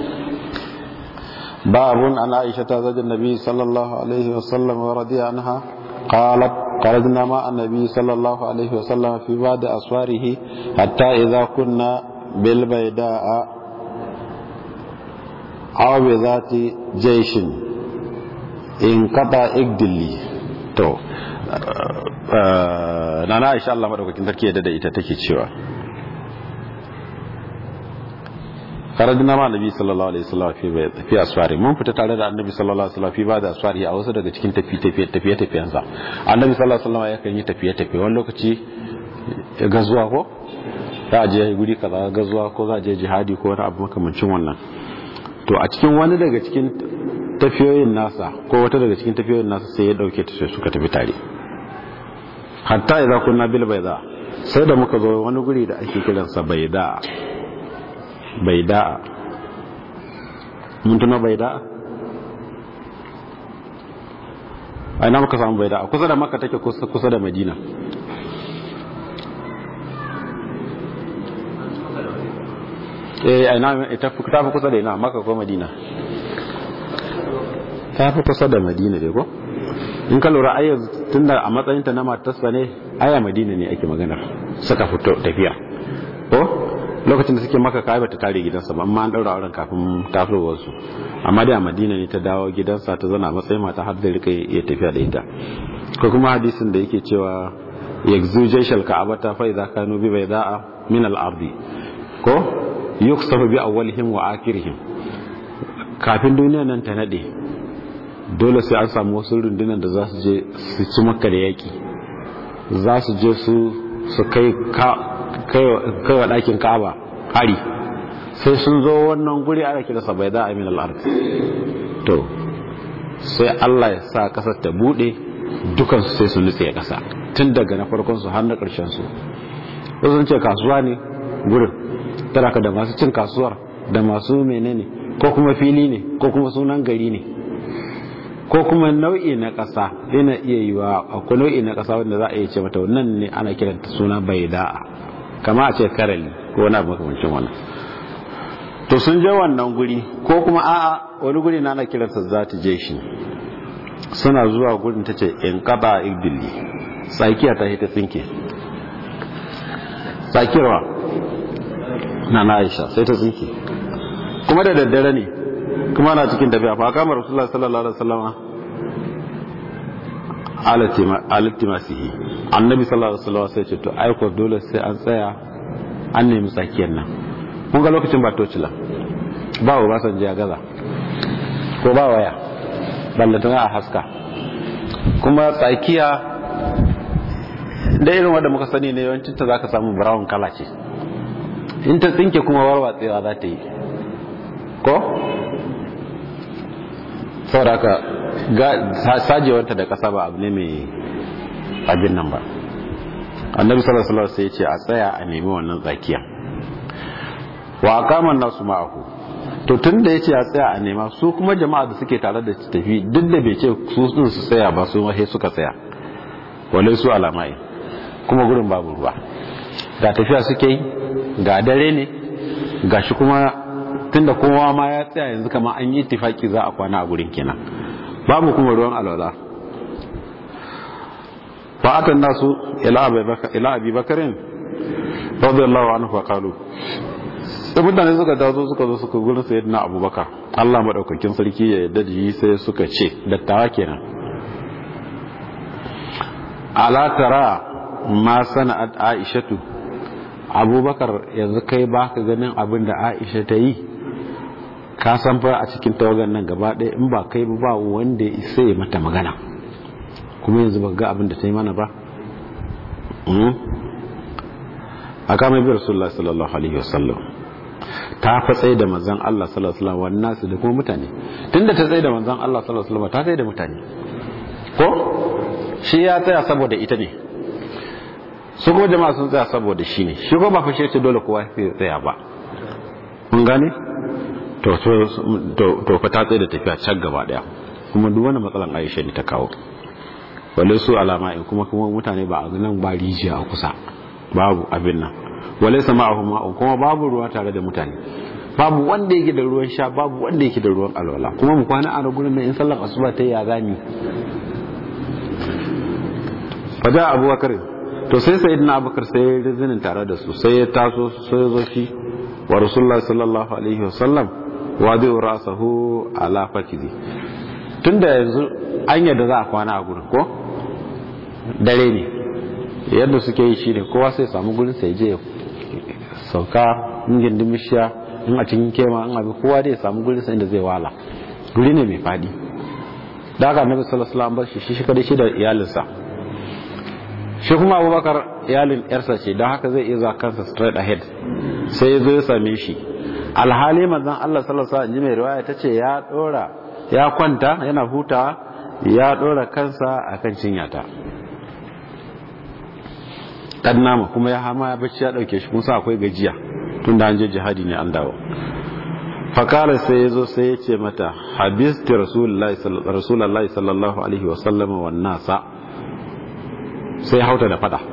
babun an aisha ta zajin nabi sallallahu alaihi wasallam wa radiya anha قالت خرجنا مع النبي صلى الله عليه وسلم في بعض أسواره حتى إذا كنا بالبيداء أو بذات جيش انقطع إقدلي تو nana Aisha Allah madaukakin sarki yadda da ita take cewa karajina ma annabi sallallahu alaihi wasallam fi fi asfari mun fita tare da annabi sallallahu alaihi wasallam fi ba da asfari a wasu daga cikin tafi tafi tafiye tafiyen sa annabi sallallahu alaihi wasallam yakan yi tafiye tafiye wani lokaci gazuwa ko za a je guri kaza gazuwa ko za a je jihadi ko wani abu makamancin wannan to a cikin wani daga cikin tafiyoyin nasa ko wata daga cikin tafiyoyin nasa sai ya dauke ta sai suka tafi tare hatta idza kunna bil bayda sai da muka zo wani guri da ake kiransa bayda bayda mun tuna bayda a ina muka samu bayda kusa da makka take kusa da madina eh ina ita ta fi kusa da ina makka ko madina ta fi kusa da madina dai ko in ka lura ayyar tunda a matsayinta na matarsa ne aya madina ne ake maganar suka fito tafiya ko lokacin da suke maka kai bata tare gidansa ba amma an daura auren kafin tafiyar su amma dai a madina ne ta dawo gidansa ta zana matsayin mata har da rika iya tafiya da ita ko kuma hadisin da yake cewa yakzu jaishal ka'abata fa idza kanu bi bayda'a min al-ardi ko yuksafu bi awwalihim wa akhirihim kafin duniya nan ta nade dole sai an samu wasu rundunar da za su je su ci maka da yaki za su je su su kai wa ɗakin ka'aba hari sai sun zo wannan guri ana kira sa bai za a min al'ard to sai Allah ya sa ƙasar ta buɗe dukansu sai su nutse ƙasa tun daga na farkon su har na ƙarshen su wasu ce kasuwa ne gurin tana ka da masu cin kasuwar da masu menene ko kuma fili ne ko kuma sunan gari ne ko kuma nau'i na ƙasa yana iya yi wa akwai nau'i na ƙasa wanda za a iya ce mata wannan ne ana kiranta suna bai da'a kama a ce karali ko wani abu makamancin wannan to sun je wannan guri ko kuma a'a wani guri na ana kiransa za ta je shi suna zuwa gurin ta ce in kaba igdili tsakiya ta ta tsinke tsakirwa na na aisha sai ta tsinke kuma da daddare ne kuma na cikin tafiya fa kama rasulullah sallallahu alaihi wasallam alattimasihi annabi sallallahu alaihi wasallam sai ce to aiko dole sai an tsaya an nemi tsakiyar nan kun ga lokacin ba tocila ba wa basan jiya gaza ko ba waya ballantana a haska kuma tsakiya da irin wanda muka sani ne yawancin ta zaka samu brown kala ce in ta tsinke kuma warwatsewa za ta yi ko saboda haka sajewarta da kasa ba abu ne mai abin nan ba annabi sallallahu alaihi wasallam sai ya ce a tsaya a nemi wannan tsakiya wa aqama nasu ma'ahu to tun da ya ce ya tsaya a nema su kuma jama'a da suke tare da tafi duk da bai ce su din su tsaya ba su mahe suka tsaya wale su alamai kuma gurin babu ruwa ga tafiya suke yi ga dare ne ga shi kuma tun da kowa ma ya tsaya yanzu kama an yi tifaki za a kwana a gurin kenan babu kuma ruwan alwala fa'atan nasu ila abi bakarin radiyallahu anhu fa qalu sai mutane suka taso suka zo suka gurin sayyidina abubakar Allah madaukakin sarki ya yarda da shi sai suka ce dattawa kenan ala tara ma sana'at aishatu abubakar yanzu kai baka ganin abin da aisha ta yi ka san fa a cikin tawagan nan gaba ɗaya in ba kai ba wanda ya isa ya mata magana kuma yanzu ba ga abin da ta yi mana ba a kama bi rasulullah sallallahu alaihi wasallam ta fa tsaye da manzon Allah sallallahu alaihi wasallam wannan su da kuma mutane tunda ta tsaye da manzon Allah sallallahu alaihi wasallam ta tsaye da mutane ko shi ya tsaya saboda ita ne su kuma jama'a sun tsaya saboda shi ne shi ko ba fa shi ce dole kowa ya tsaya ba mun gane to to fa ta tsaye da tafiya can gaba daya kuma duk wani matsalan Aisha ne ta kawo wale su alama in kuma kuma mutane ba a nan ba rijiya a kusa babu abin nan wale sama a ma'un kuma babu ruwa tare da mutane babu wanda yake da ruwan sha babu wanda yake da ruwan alwala kuma mu kwana a gurin nan in sallar asuba ta ya gani faja abubakar to sai sayyidina abubakar sai ya rizinin tare da su sai ya taso sai ya zo shi wa rasulullahi sallallahu alaihi wasallam wadi rasahu ala fakizi tunda yanzu an yadda za a kwana a gurin ko dare ne yadda suke yi shi ne kowa sai samu gurin sai je sauka in gindin mishiya in a cikin kema in abi kowa dai samu gurin sai inda zai wala guri ne mai fadi da aka annabi sallallahu alaihi wasallam bar shi shi kadai shi da iyalinsa shi kuma abubakar iyalin yarsa ce don haka zai iya zuwa kansa straight ahead sai ya zo ya same shi alhali manzon Allah sallallahu alaihi wasallam ji mai riwaya tace ya dora ya kwanta yana hutawa ya dora kansa akan cinyata dan nama kuma ya hama ya bacci ya dauke shi kuma akwai gajiya tunda an je jihadi ne an dawo fakala sai ya zo sai ya ce mata habisti rasulullahi sallallahu alaihi wasallam wa nasa sai hauta da fada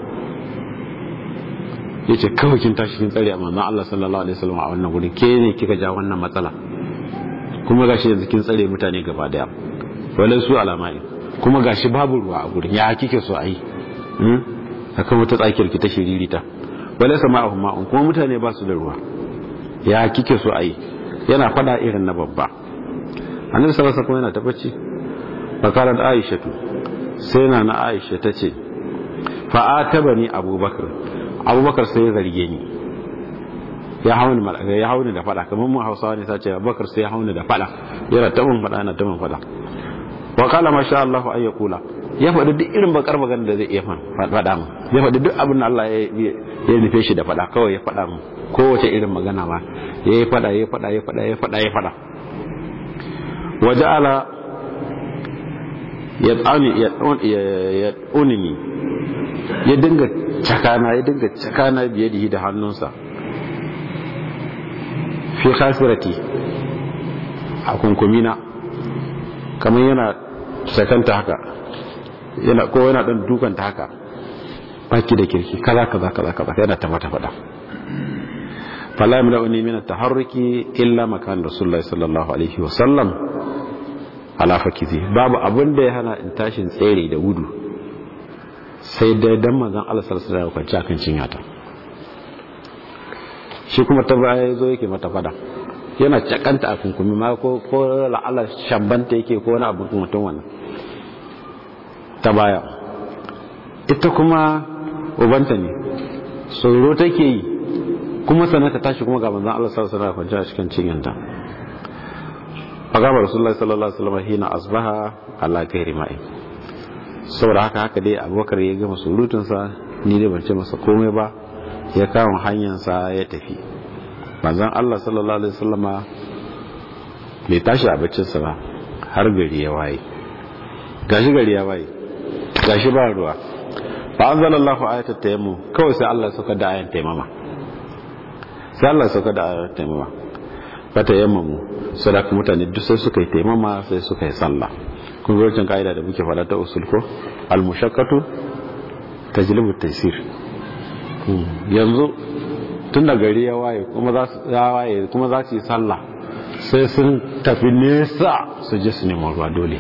ya ce kawai kin tashi kin tsare a manzon Allah sallallahu alaihi wasallam a wannan gurin ke ne kika ja wannan matsala kuma gashi yanzu kin tsare mutane gaba daya wala su alamai kuma gashi babu ruwa a gurin ya kike so a yi akan wata tsakiyar ki ta shiririta wala sama'ahum ma'un kuma mutane ba su da ruwa ya kike so a yi yana fada irin na babba annabi sallallahu alaihi wasallam yana tabbaci fakarat aisha sai na na aisha tace fa atabani abubakar abubakar sai ya zarge ni ya hauni malaka ya hauni da fada kamar mun hausawa ne sace abubakar sai ya hauni da fada yana tabin fada yana tabin fada wa kala ma sha Allah ay yaqula ya faɗi duk irin bakar magana da zai iya faɗa mu ya faɗi duk abin da Allah ya nufe shi da faɗa kawai ya faɗa mu kowace irin magana ma ya yi faɗa ya faɗa ya faɗa ya faɗa ya faɗa waje ala ya tsani ya tsunini ya dinga cakana ya dinga cakana biye da da hannunsa fi khasirati a kunkumina kamar yana cakanta haka yana ko yana dan dukanta haka baki da kirki kaza kaza kaza kaza yana ta mata fada fala yamla'uni min at-taharruki illa makan rasulullahi sallallahu alaihi wa sallam ala fakizi babu abin da ya hana in tashin tsere da gudu sai dai dan manzon Allah sallallahu alaihi wasallam kwanci akan cinyata shi kuma ta baya yazo yake mata fada yana cakanta a kunkumi ma ko ko la'ala shambanta yake ko wani abu mutum wannan ta baya ita kuma ubanta ne tsoro take yi kuma sannan ta tashi kuma ga manzon Allah sallallahu alaihi wasallam kwanci a cikin cinyanta fagaba rasulullahi sallallahu alaihi wasallam hina asbaha ala ghairi ma'i saboda haka haka dai abubakar ya gama surutunsa ni dai ban ce masa komai ba ya kawo hanyarsa ya tafi manzon Allah sallallahu alaihi wasallama bai tashi a baccinsa ba har gari ya waye gashi gari ya waye gashi ba ruwa fa anzalallahu ayatat tayammum kawai sai Allah ya sauka da ayan taimama sai Allah ya sauka da ayan taimama fata yammamu sadaka mutane duk sai suka yi taimama sai suka yi sallah kun ga wancan ka'ida da muke fara ta usul ko al-mushaqqatu tajlibu taysir yanzu tun da gari ya waye kuma za su ya waye kuma za su yi sallah sai sun tafi nesa su je su nemi ruwa dole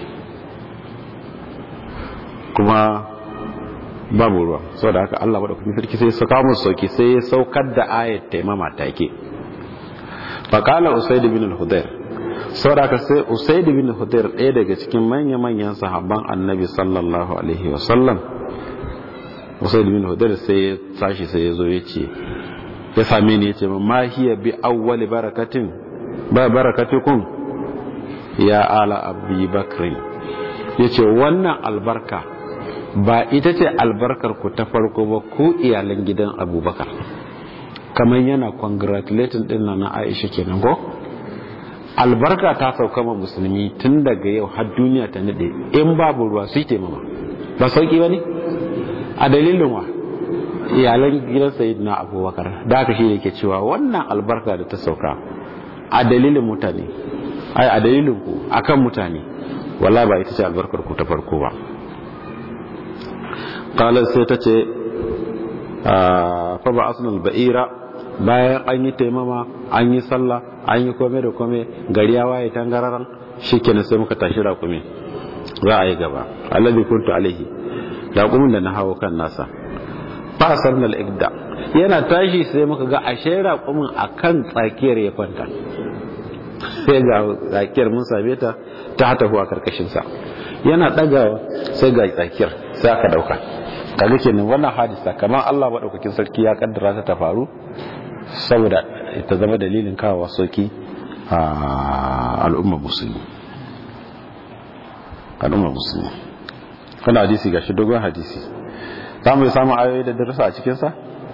kuma babu ruwa saboda haka Allah madaukakin sarki sai ya saka musu sauki sai ya saukar da ayat taimama take faqala usayd bin al-hudayr saboda haka sai usayd bin hudayr ɗaya daga cikin manya manyan sahabban annabi sallallahu alaihi wa sallam usayd bin hudayr sai ya tashi sai ya zo ya ce ya same ni ya ce ma hiya bi awwali barakatin ba barakatukum ya ala abi bakri yace wannan albarka ba ita ce albarkar ku ta farko ba ku iyalan gidan abubakar kamar yana congratulating din na aisha kenan ko albarka ta sauka ma musulmi tun daga yau har duniya ta nade in babu ruwa su yi mama ba sauki ba ne a dalilin wa iyalan gidan sayyidina abubakar da aka shi yake cewa wannan albarka da ta sauka a dalilin mutane ai a dalilin ku akan mutane wala ba ita ce albarkar ku ta farko ba qalat sai ta ce fa ba asnal ba'ira bayan an yi taimama an yi sallah an yi kome da kome gari ya waye tangararan shikenan sai muka tashi raƙumi za a yi gaba alladhi kuntu alaihi raƙumin da na hawo kan nasa fa sarnal igda yana tashi sai muka ga ashe raƙumin akan tsakiyar ya kwanta sai ga tsakiyar mun same ta ta hata huwa karkashin sa yana dagawa sai ga tsakiyar sai aka dauka kaga kenan wannan hadisa kamar Allah madaukakin sarki ya kaddara ta ta faru saboda ta zama dalilin kawo soki a al'ummar musulmi al'ummar musulmi kana hadisi gashi dogon hadisi za mu samu ayoyi da darasa a cikinsa?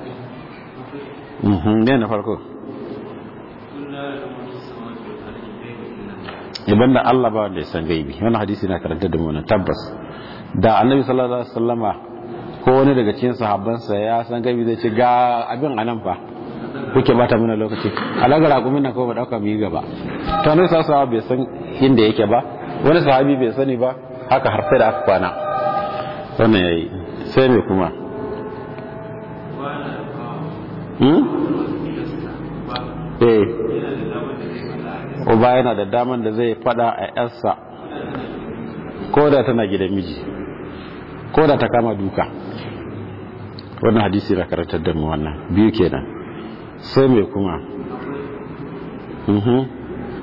ne na farko iban da Allah ba wanda ya san gaibi wani hadisi na karanta da mu tabbas da annabi sallallahu alaihi wasallama ko wani daga cikin sahabbansa ya san gaibi zai ce ga abin anan fa kuke bata mana lokaci alaga raƙumin nan ko ba dauka mu yi gaba to ne sa bai san inda yake ba wani sahabi bai sani ba haka har sai da aka kwana wannan yayi sai me kuma hmm eh uba yana da daman da zai fada a yarsa ko da tana gidan miji ko da ta kama duka wannan hadisi na karantar da mu wannan biyu kenan sai me kuma mhm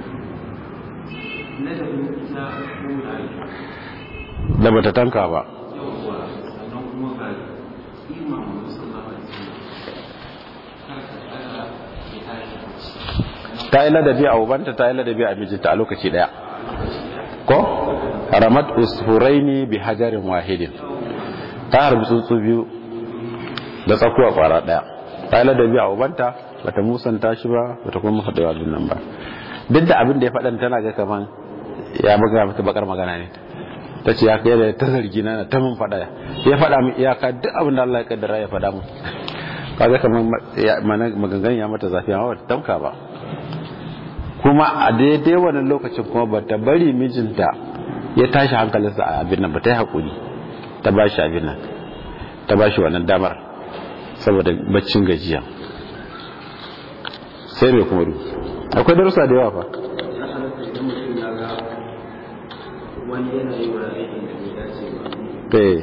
da bata tanka ba ta yi ladabi a ubanta ta yi ladabi a mijinta a lokaci daya ko ramat usfuraini bi hajarin wahidin ta harbi tsuntsu biyu da tsakuwa kwara daya ta yi ladabi a ubanta bata musanta shi ba bata kuma faɗa wa nan ba duk da abin da ya faɗan tana ga kaman ya buga mata bakar magana ne ta ce ya kai da ta zargi na ta mun faɗa ya faɗa min iyaka duk abin da Allah ya kaddara ya faɗa mun kaga kaman maganganun ya mata zafi amma bata tamka ba kuma a daidai wannan lokacin kuma ba ta bari mijinta ya tashi hankalinsa a abin nan ba ta yi haƙuri ta ba shi abin nan ta ba shi wannan damar saboda baccin gajiya sai mai kuma rufi akwai darussa da yawa fa wani yana yi wa aikin da bai dace ba eh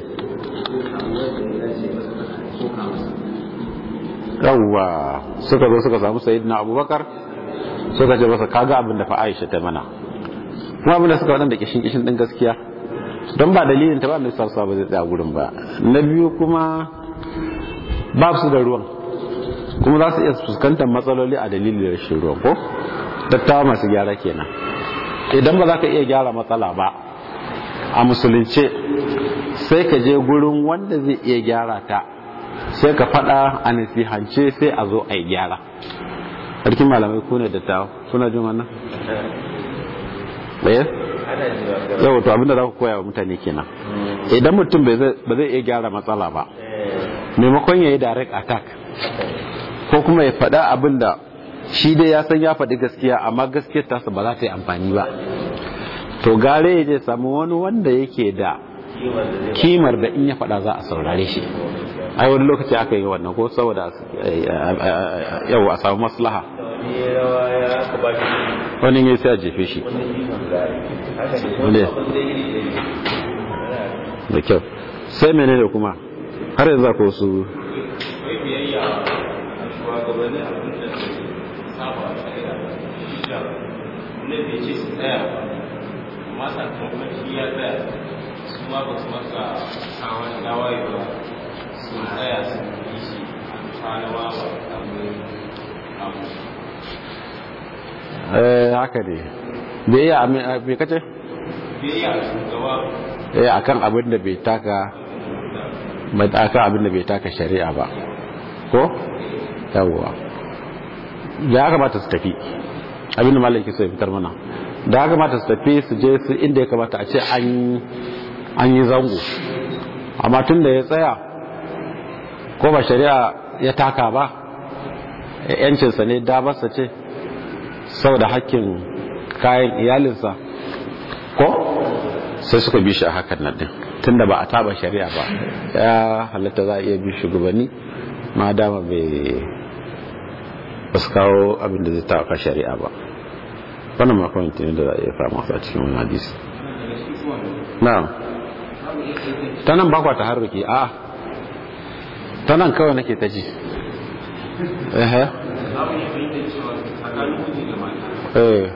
yawwa suka zo suka samu sayyidina abubakar suka ce masa kaga abin da fa Aisha ta mana kuma abin da suka wadanda kishin kishin din gaskiya don ba dalilin ta ba mai sarsa ba zai tsaya gurin ba na biyu kuma ba su da ruwan kuma za su iya fuskantar matsaloli a dalilin rashin ruwan ko dattawa masu gyara kenan idan ba za ka iya gyara matsala ba a musulunce sai ka je gurin wanda zai iya gyara ta sai ka faɗa a nasihance sai a zo a yi gyara sarkin malamai ku ne dattawa kuna jin wannan ɗaya yau to abinda za ku koya wa mutane kenan idan mutum ba zai iya gyara matsala ba maimakon ya yi direct attack ko kuma ya faɗa abinda shi dai ya san ya faɗi gaskiya amma gaskiyar tasa ba za ta yi amfani ba to gare ya je samu wani wanda yake da kimar da in ya faɗa za a saurare shi ai wani lokaci aka yi wannan ko saboda yau a samu maslaha wani ya sai a jefe shi da kyau sai mene da kuma har yanzu ko su ma ba su maka kawon dawaye ba sun tsaya sun yi shi a kwanawa ba abin abu eh haka ne da iya me kace biyayya shugaba eh akan abin da bai taka bai akan abin da bai taka shari'a ba ko yawwa da ya kamata su tafi abin da malaki sai fitar mana da ya kamata su tafi su je su inda ya kamata a ce an an yi zango amma tun da ya tsaya ko ba shari'a ya taka ba yancinsa ne dabarsa ce saboda hakkin kayan iyalinsa ko sai suka bi shi a hakan nan din tun da ba a taba shari'a ba ya halatta za a iya bi shugabanni ma dama bai ba su kawo abin da zai taka shari'a ba wannan makon ne da za a iya fama a cikin wani hadisi na'am ta nan bakwa ta harruki a ta nan kawai nake ta ji ehe abin ya fahimta cewa tsakanin miji da mata eh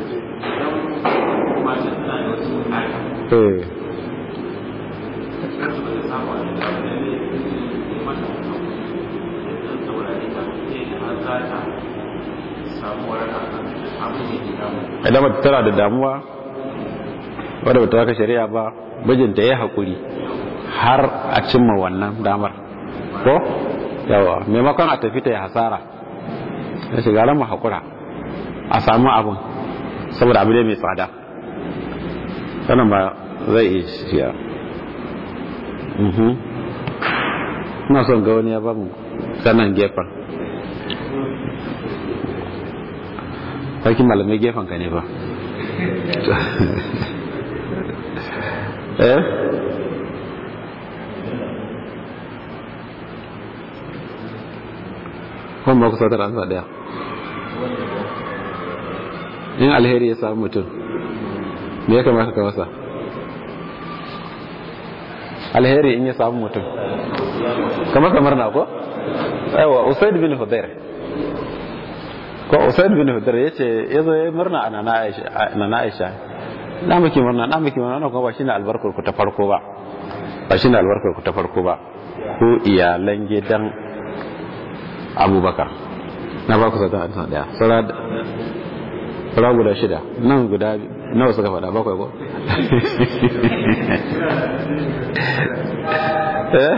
idan mata tana da wasu bukata eh kansu ba ta samu a da abin da ne ya mata dan saurare ta sai da har za ta samu waraka abin da ke damu idan mata tana da damuwa wadda ba ta haka shari'a ba mijinta ya haƙuri har a cimma wannan damar ko yawa maimakon a tafi ta ya hasara ya shiga ran mu haƙura a samu abin saboda abu ne mai tsada sannan ba zai iya shiya Mhm. ina son ga wani ya ba mu sanan gefen sarkin malamai gefen ka ne ba eh kuma ba ku sautar ansa daya in alheri ya samu mutum me ya kamata ka masa alheri in ya samu mutum kamar kamar na ko aiwa usaid bin hudair ko usaid bin hudair yace yazo ya murna a nana aisha nana aisha na miki murna na miki murna wannan kuma ba shine albarkar ku ta farko ba ba shine albarkar ku ta farko ba ko iyalan gidan abubakar na ba ku sata an daya sura sura guda shida nan guda nawa suka faɗa bakwai ko eh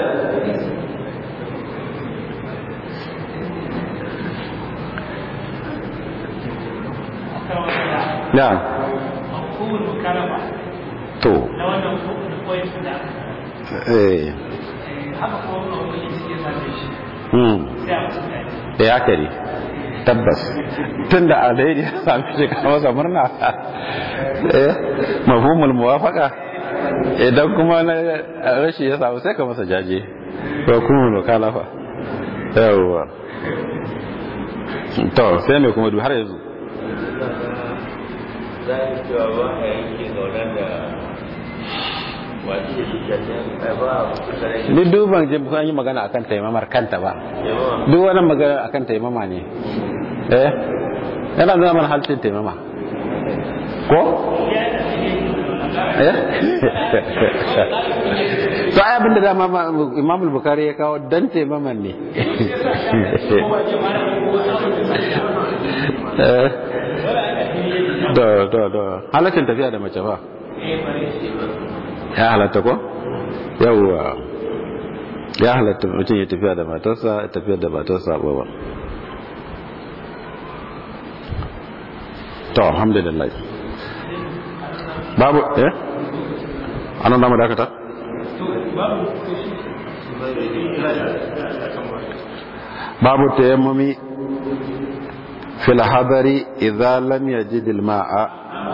na kowane mukaraba to na wannan koyin da eh haka kowane wani suke same shi hmm sai a musu daji da ya kare tabbas tun da alheri ya sami shi ka masa murna eh mafhumul muwafaqa idan kuma na rashi ya samu sai ka masa jaje ko kuma no kalafa yawwa to sai me kuma du har yanzu za a cewa ba a yanke zaunar da wasu da shishashen ba a kusa da ni duban je kun yi magana akan taimamar kanta ba yawa duk wani magana akan taimama ne eh yana nuna mana halcin taimama ko eh to ai abinda da imam al-bukhari ya kawo dan taimaman ne eh da da da halaccin tafiya da mace ba ya halatta ko yawwa ya halatta mutum ya tafiya da matarsa ya tafiya da matarsa ba ba to alhamdulillah babu eh anan da mu dakata babu tayammumi fil hadari idza lam yajid al ma'a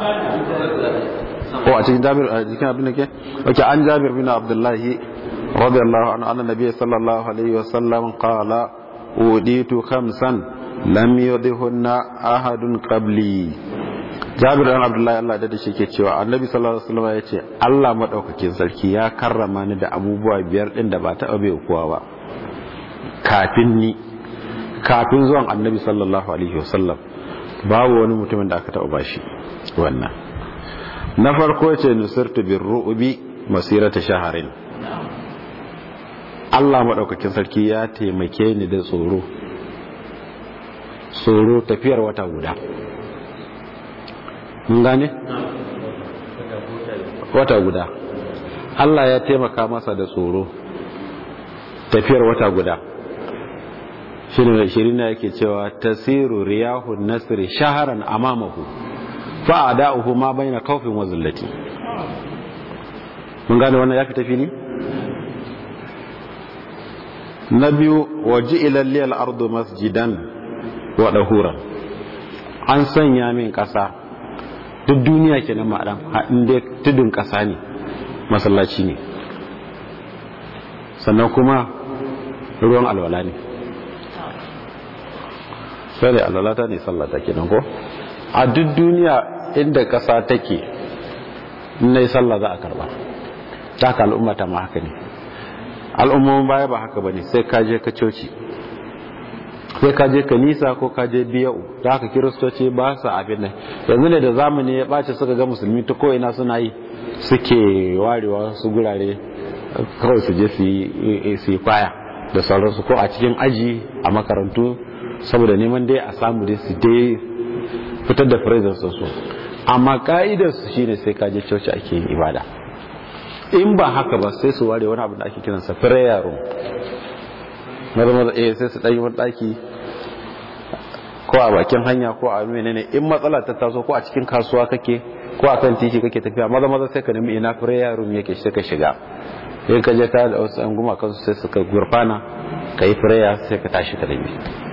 ko a cikin jabir a cikin abin da ke okay an jabir bin abdullahi radiyallahu anhu anna nabiy sallallahu alaihi wasallam qala uditu khamsan lam yudhunna ahadun qabli jabir dan abdullahi Allah da shi ke cewa annabi sallallahu alaihi wasallam ya ce Allah madaukakin sarki ya karrama ni da abubuwa biyar din da ba ta abe kowa ba kafin ni kafin zuwan annabi sallallahu alaihi wasallam babu wani mutumin da aka taɓa bashi wannan na farko ce nusirtu bin ru'ubi masirata shaharin Allah maɗaukakin sarki ya taimake ni da tsoro tsoro tafiyar wata guda mun gane? wata guda Allah ya taimaka masa da tsoro tafiyar wata guda shirin na yake cewa tasiru riyahun nasiri shaharan amamahu fa'ada'uhu ma bayna khawfin wa zillati mun gane wannan ya fita fili na biyu waji ilalli al-ardu masjidan wa dahuran an sanya min kasa duk duniya kenan ma'adan inda tudun kasa ne masallaci ne sannan kuma ruwan alwala ne sai da alwala ta ne sallata kenan ko a duk duniya inda ƙasa take na yi sallah za a karba ta ka al'umma ta ma haka ne al'ummomin baya ba haka ba ne sai ka je ka coci sai ka je kanisa ko ka je biya'u da haka kiristoci ba su abin nan yanzu ne da zamani ya ɓace suka ga musulmi ta ko'ina suna yi suke warewa su gurare kawai su je su yi kwaya da sauransu ko a cikin aji a makarantu saboda neman dai a samu dai su dai fitar da firizar su amma ka'idar su shine sai ka je coci ake yin ibada in ba haka ba sai su ware wani abu da ake kiransa prayer room maza maza eh sai su ɗanyi wani ɗaki ko a bakin hanya ko a menene in matsala ta taso ko a cikin kasuwa kake ko a kan titi kake tafiya maza maza sai ka nemi ina prayer room yake sai ka shiga in ka je ta da wasu an guma kansu sai suka gurfana ka yi prayer sai ka tashi ka dami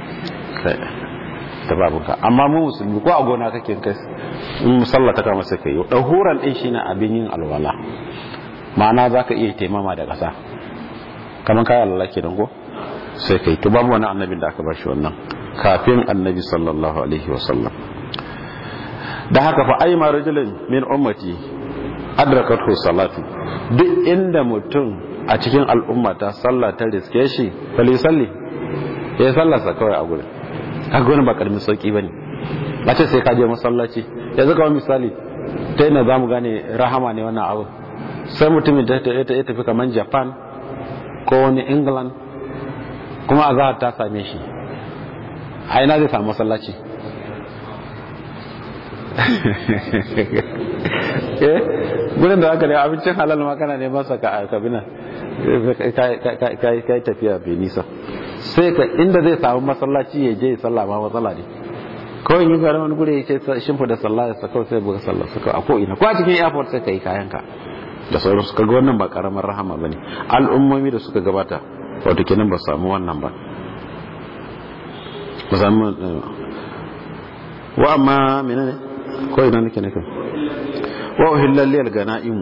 ta babuka amma mu musulmi ko a gona kake kai in musalla ta kama sai ka yi ɗahuran ɗin shi na abin yin alwala ma'ana za ka iya taimama da ƙasa kamar kayan alwala ke ko sai ka yi to babu wani annabin da aka ba shi wannan kafin annabi sallallahu alaihi wasallam da haka fa ai ma rajulin min ummati adrakathu salatu duk inda mutum a cikin al'umma ta sallah ta riske shi fali salli ya sallarsa kawai a gurin kaga wani ba karamin sauki bane a ce sai ka je masallaci yanzu kawai misali ta yana za mu gane rahama ne wannan abu sai mutumin da ya tafi kamar japan ko wani england kuma a zahar ta same shi a ina zai samu masallaci eh gudun da haka ne abincin halal ma kana ne masa ka kabina ka yi tafiya bai nisa sai ka inda zai samu masallaci ya je sallah ma matsala ne kawai yin garin wani gure ya ce shimfa da sallah ya sakau sai buga sallah sakau a ko'ina ko a cikin airport sai ka yi kayanka da sauransu kaga wannan ba karamar rahama ba ne al'ummomi da suka gabata wato kenan ba samu wannan ba ba samu wa amma menene ko ina nake nake wa uhillal lil ganaim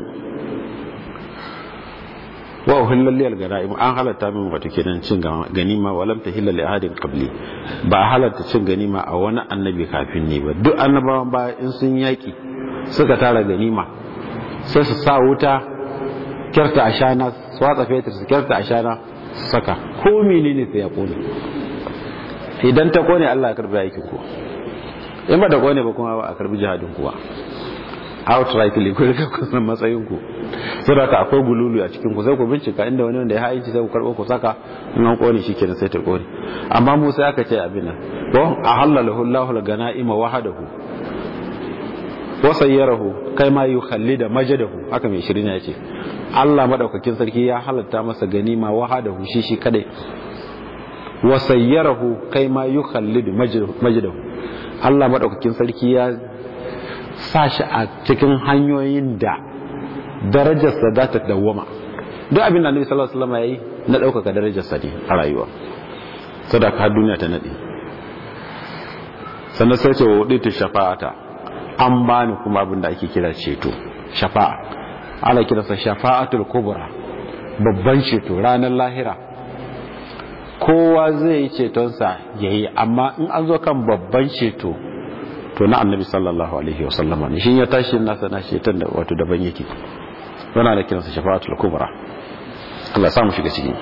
wa uhillal lil ganaim an halatta min wato kenan cin ganima wa lam tahilla li ahadin qabli ba halatta cin ganima a wani annabi kafin ni ba duk annabawan ba in sun yaki suka tara ganima sai su sa wuta kyarta ashana su watsa fetur su kyarta ashana su saka ko menene sai ya kone idan ta kone Allah ya karbi aikin ku in ba da kone ba kuma ba a karbi jihadin kuwa outrightly ku rika kusan matsayin ku saboda ka akwai gululu a cikin ku sai ku bincika inda wani wanda ya haici sai ku karbo ku saka in an kone shikenan sai ta kone amma mu sai aka ce abin nan ko ahallalahu Allahu al-ganaima wahdahu wa sayyarahu kai ma yukhallida majadahu haka mai shirin ya ce Allah madaukakin sarki ya halatta masa ganima wahadahu shi shi kadai wa sayyarahu kai ma yukhallidu majdahu Allah madaukakin sarki ya sa shi a cikin hanyoyin da darajarsa za ta dawwama duk abin da Annabi sallallahu alaihi wasallam yayi na daukaka darajarsa ne a rayuwa sadaka har duniya ta nade sannan sai ce wa ta shafa'ata an bani kuma abin da ake kira ceto shafa'a ana kiransa shafa'atul kubra babban ceto ranar lahira kowa zai yi cetonsa ya yi amma in an zo kan babban ceto to na annabi sallallahu alaihi wasallama ne shi ya tashi nasa na ceton da wato daban yake wana da kiransa shafa'atul kubra Allah samu shiga ciki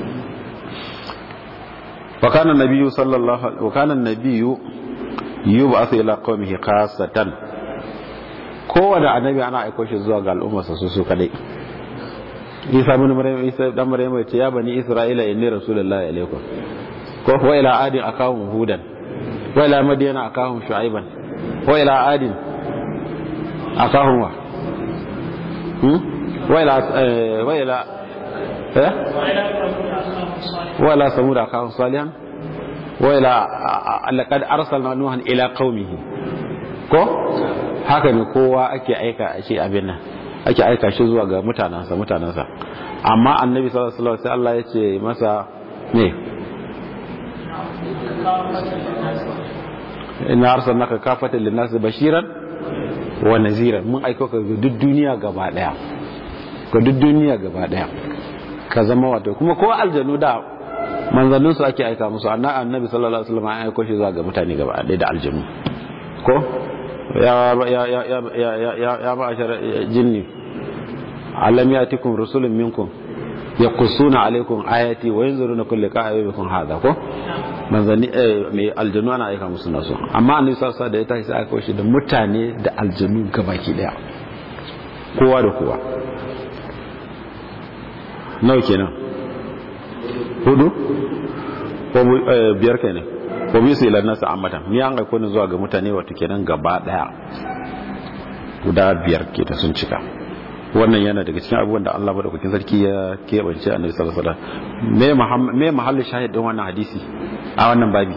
wa kana nabiyyu sallallahu wa kana nabiyyu yub'athu ila qaumihi khassatan kowane annabi ana aiko shi zuwa ga al'ummarsa su su kadai isa bin maryam isa dan maryam ya ce ya bani isra'ila inni rasulullahi alaikum ko wa ila adin akahum hudan wa ila madyana akahum shu'aiban wa ila adin akahum wa hmm wa ila wa ila eh wa ila samud akahum salihan wa ila laqad arsalna nuhan ila qaumihi ko haka ne kowa ake aika shi abin nan ake aika shi zuwa ga mutanansa mutanansa amma annabi sallallahu alaihi wasallam sai Allah ya ce masa ne inna arsalnaka kafatan linnas bashiran wa naziran mun aiko ka ga duk duniya gaba daya ga duk duniya gaba daya ka zama wato kuma ko aljanu da manzannin su ake aika musu annabi sallallahu alaihi wasallam ya aiko shi zuwa ga mutane gaba daya da aljanu ko ya ya ya ya ya ya ya ma'ashar jinni alam yatikum rusulun minkum yaqussuna alaikum ayati wa yanzuruna kulli qa'ibikum hadha ko manzanni mai aljanu ana aika musu nasu amma annabi sallallahu da ya tashi sai aka shi da mutane da aljanu gabaki daya kowa da kowa nawa kenan hudu ko biyar kenan ko bisu ila nasu ammatan ni an aiko ni zuwa ga mutane wato kenan gaba daya guda biyar ke ta sun cika wannan yana daga cikin abubuwan da Allah madaukakin sarki ya keɓance annabi sallallahu alaihi wasallam me mahallin shahid din wannan hadisi a wannan babi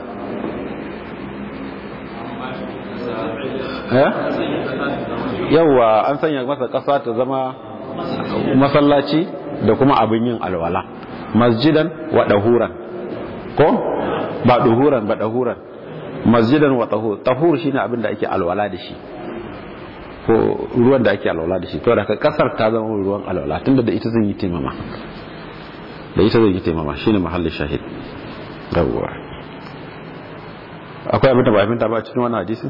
eh yawa an sanya masa ƙasa ta zama masallaci da kuma abin yin alwala masjidan wa dahuran ko ba duhuran ba dahuran masjidan wa tahur tahur shine abin da ake alwala da shi ko ruwan da ake alwala da shi to da kasar ta zama ruwan alwala tunda da ita zan yi taimama da ita zan yi taimama shine mahallin shahid yawwa akwai abin da ba abin ta ba cikin wannan hadisi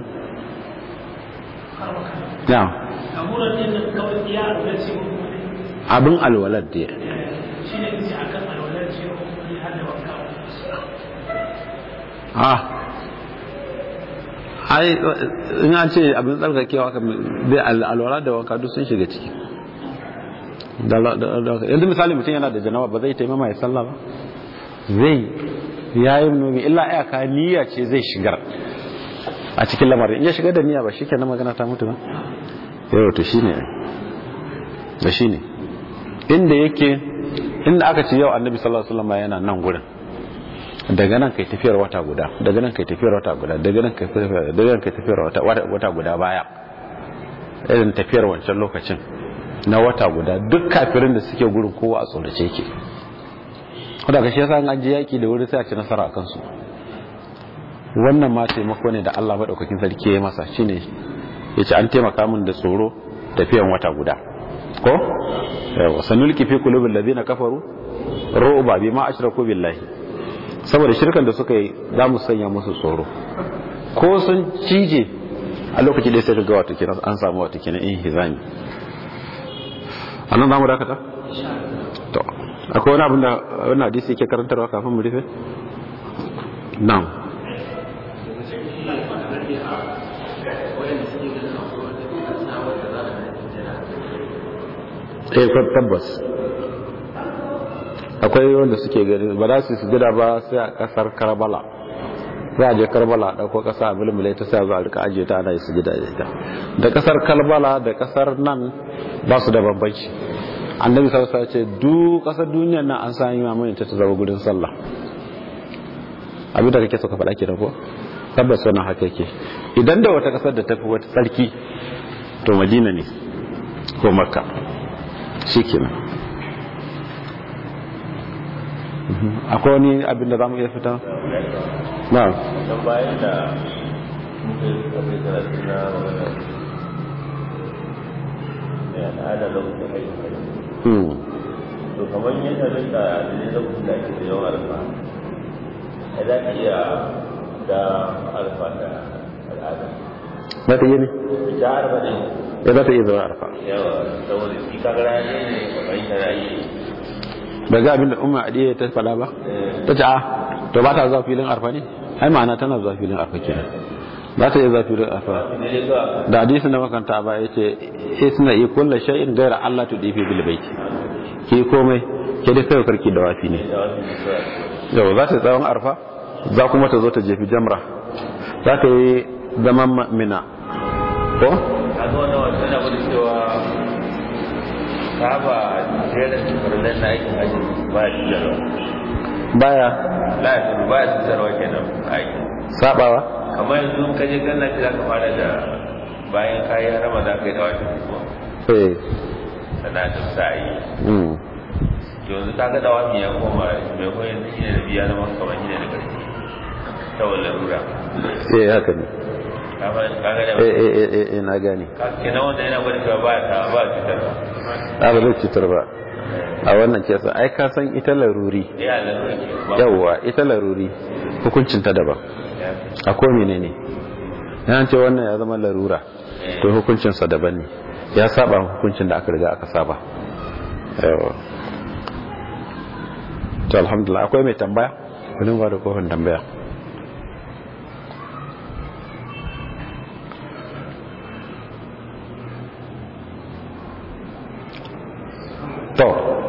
na abin alwalar da ah ai in an ce abin tsarkakewa kan bai alwala da wanka duk sun shiga ciki yanzu misali mutum yana da janawa ba zai taimama ya sallah ba zai ya yi nomi illa iyaka niyya ce zai shigar a cikin lamarin in ya shigar da niyya ba shi kenan magana ta mutu ba yau to shi ne da shi ne inda yake inda aka ce yau annabi sallallahu alaihi wasallam yana nan gurin daga nan kai tafiyar wata guda daga nan kai tafiyar wata guda daga nan kai tafiyar daga nan kai tafiyar wata wata guda baya irin tafiyar wancan lokacin na wata guda duk kafirin da suke gurin kowa a tsorace yake kuma ga shi yasa an je yaki da wuri sai a ci nasara akan su wannan ma taimako ne da Allah madaukakin sarki ya masa shine yace an taimaka min da tsoro tafiyan wata guda ko yawa sanulki fi qulubil ladina kafaru ru'ba bima ashraku billahi saboda shirkan da suka yi za mu sanya musu tsoro ko sun cije a lokaci da sai ga wata kina an samu wata kina in hizami annan zamu dakata to akwai wani abin da wannan hadisi yake karantarwa kafin mu rufe na'am eh tabbas akwai wanda suke gani ba za su sujada ba sai a kasar karbala za a je karbala a ɗauko ƙasa a mulmule ta sai a zo a rika ajiye ta ana yi sujada da ita da kasar karbala da kasar nan ba su da bambanci annabi sallallahu alaihi ce duk kasar duniyar nan an sami mamayin ta ta zama gudun sallah abin da kake so ka faɗa kenan ko tabbas wannan haka yake idan da wata kasar da tafi wata tsarki to madina ne ko makka shikenan akwai wani abin da za mu iya fita? na don bayan da muka yi kafin karatu na magana ne al'ada lokacin aikin hajji hmm to kamar yadda rinka da ne lokacin da ake da yawan alfa ai za ka iya da alfa da al'ada za ta yi ne ita arba ne ya za ta iya zama arfa yawa saboda shi kaga rana ne kamar yana yi ba ga abin da umma adiya ta fada ba ta ce a to ba ta zuwa filin arfa ne ai ma'ana tana zuwa filin arfa kenan ba ta iya zuwa filin arfa ne ne zuwa da hadisin da makanta ba ya ce isna i kullu shay'in ghayra Allah tu difi bil baiti ki komai ke dai kai karki da wafi ne da wasu ne zuwa yau za ta tsawon arfa za kuma ta zo ta jefi jamra za ta yi zaman ma- mina ko kaga wannan wasu na gudu cewa saba jerin farnan na aikin hajji ba ya cutarwa baya la ya cutarwa ba ya cutarwa kenan aiki sabawa kamar yanzu ka je ganna ce za ka fara da bayan kayi harama za ka yi da wata kuma eh sana da sa'i mm yanzu ka ga da wani ya koma mai koyon shi ne da biya zama kamar shi ne da ƙarfi ta wani larura eh haka ne ka ga da eh eh eh, eh eh na gane ka kenan wanda yana gwada cewa ba ta ba cutarwa a ba zai cutar ba a wannan kesa ai ka san ita laruri ya larura ke ba yawwa ita laruri hukuncin ta daban ya a ko menene yana ce wannan ya zama larura to hukuncinsa daban ne ya saba hukuncin da aka riga aka saba yawa to alhamdulillah akwai mai tambaya wani ba da kofin tambaya to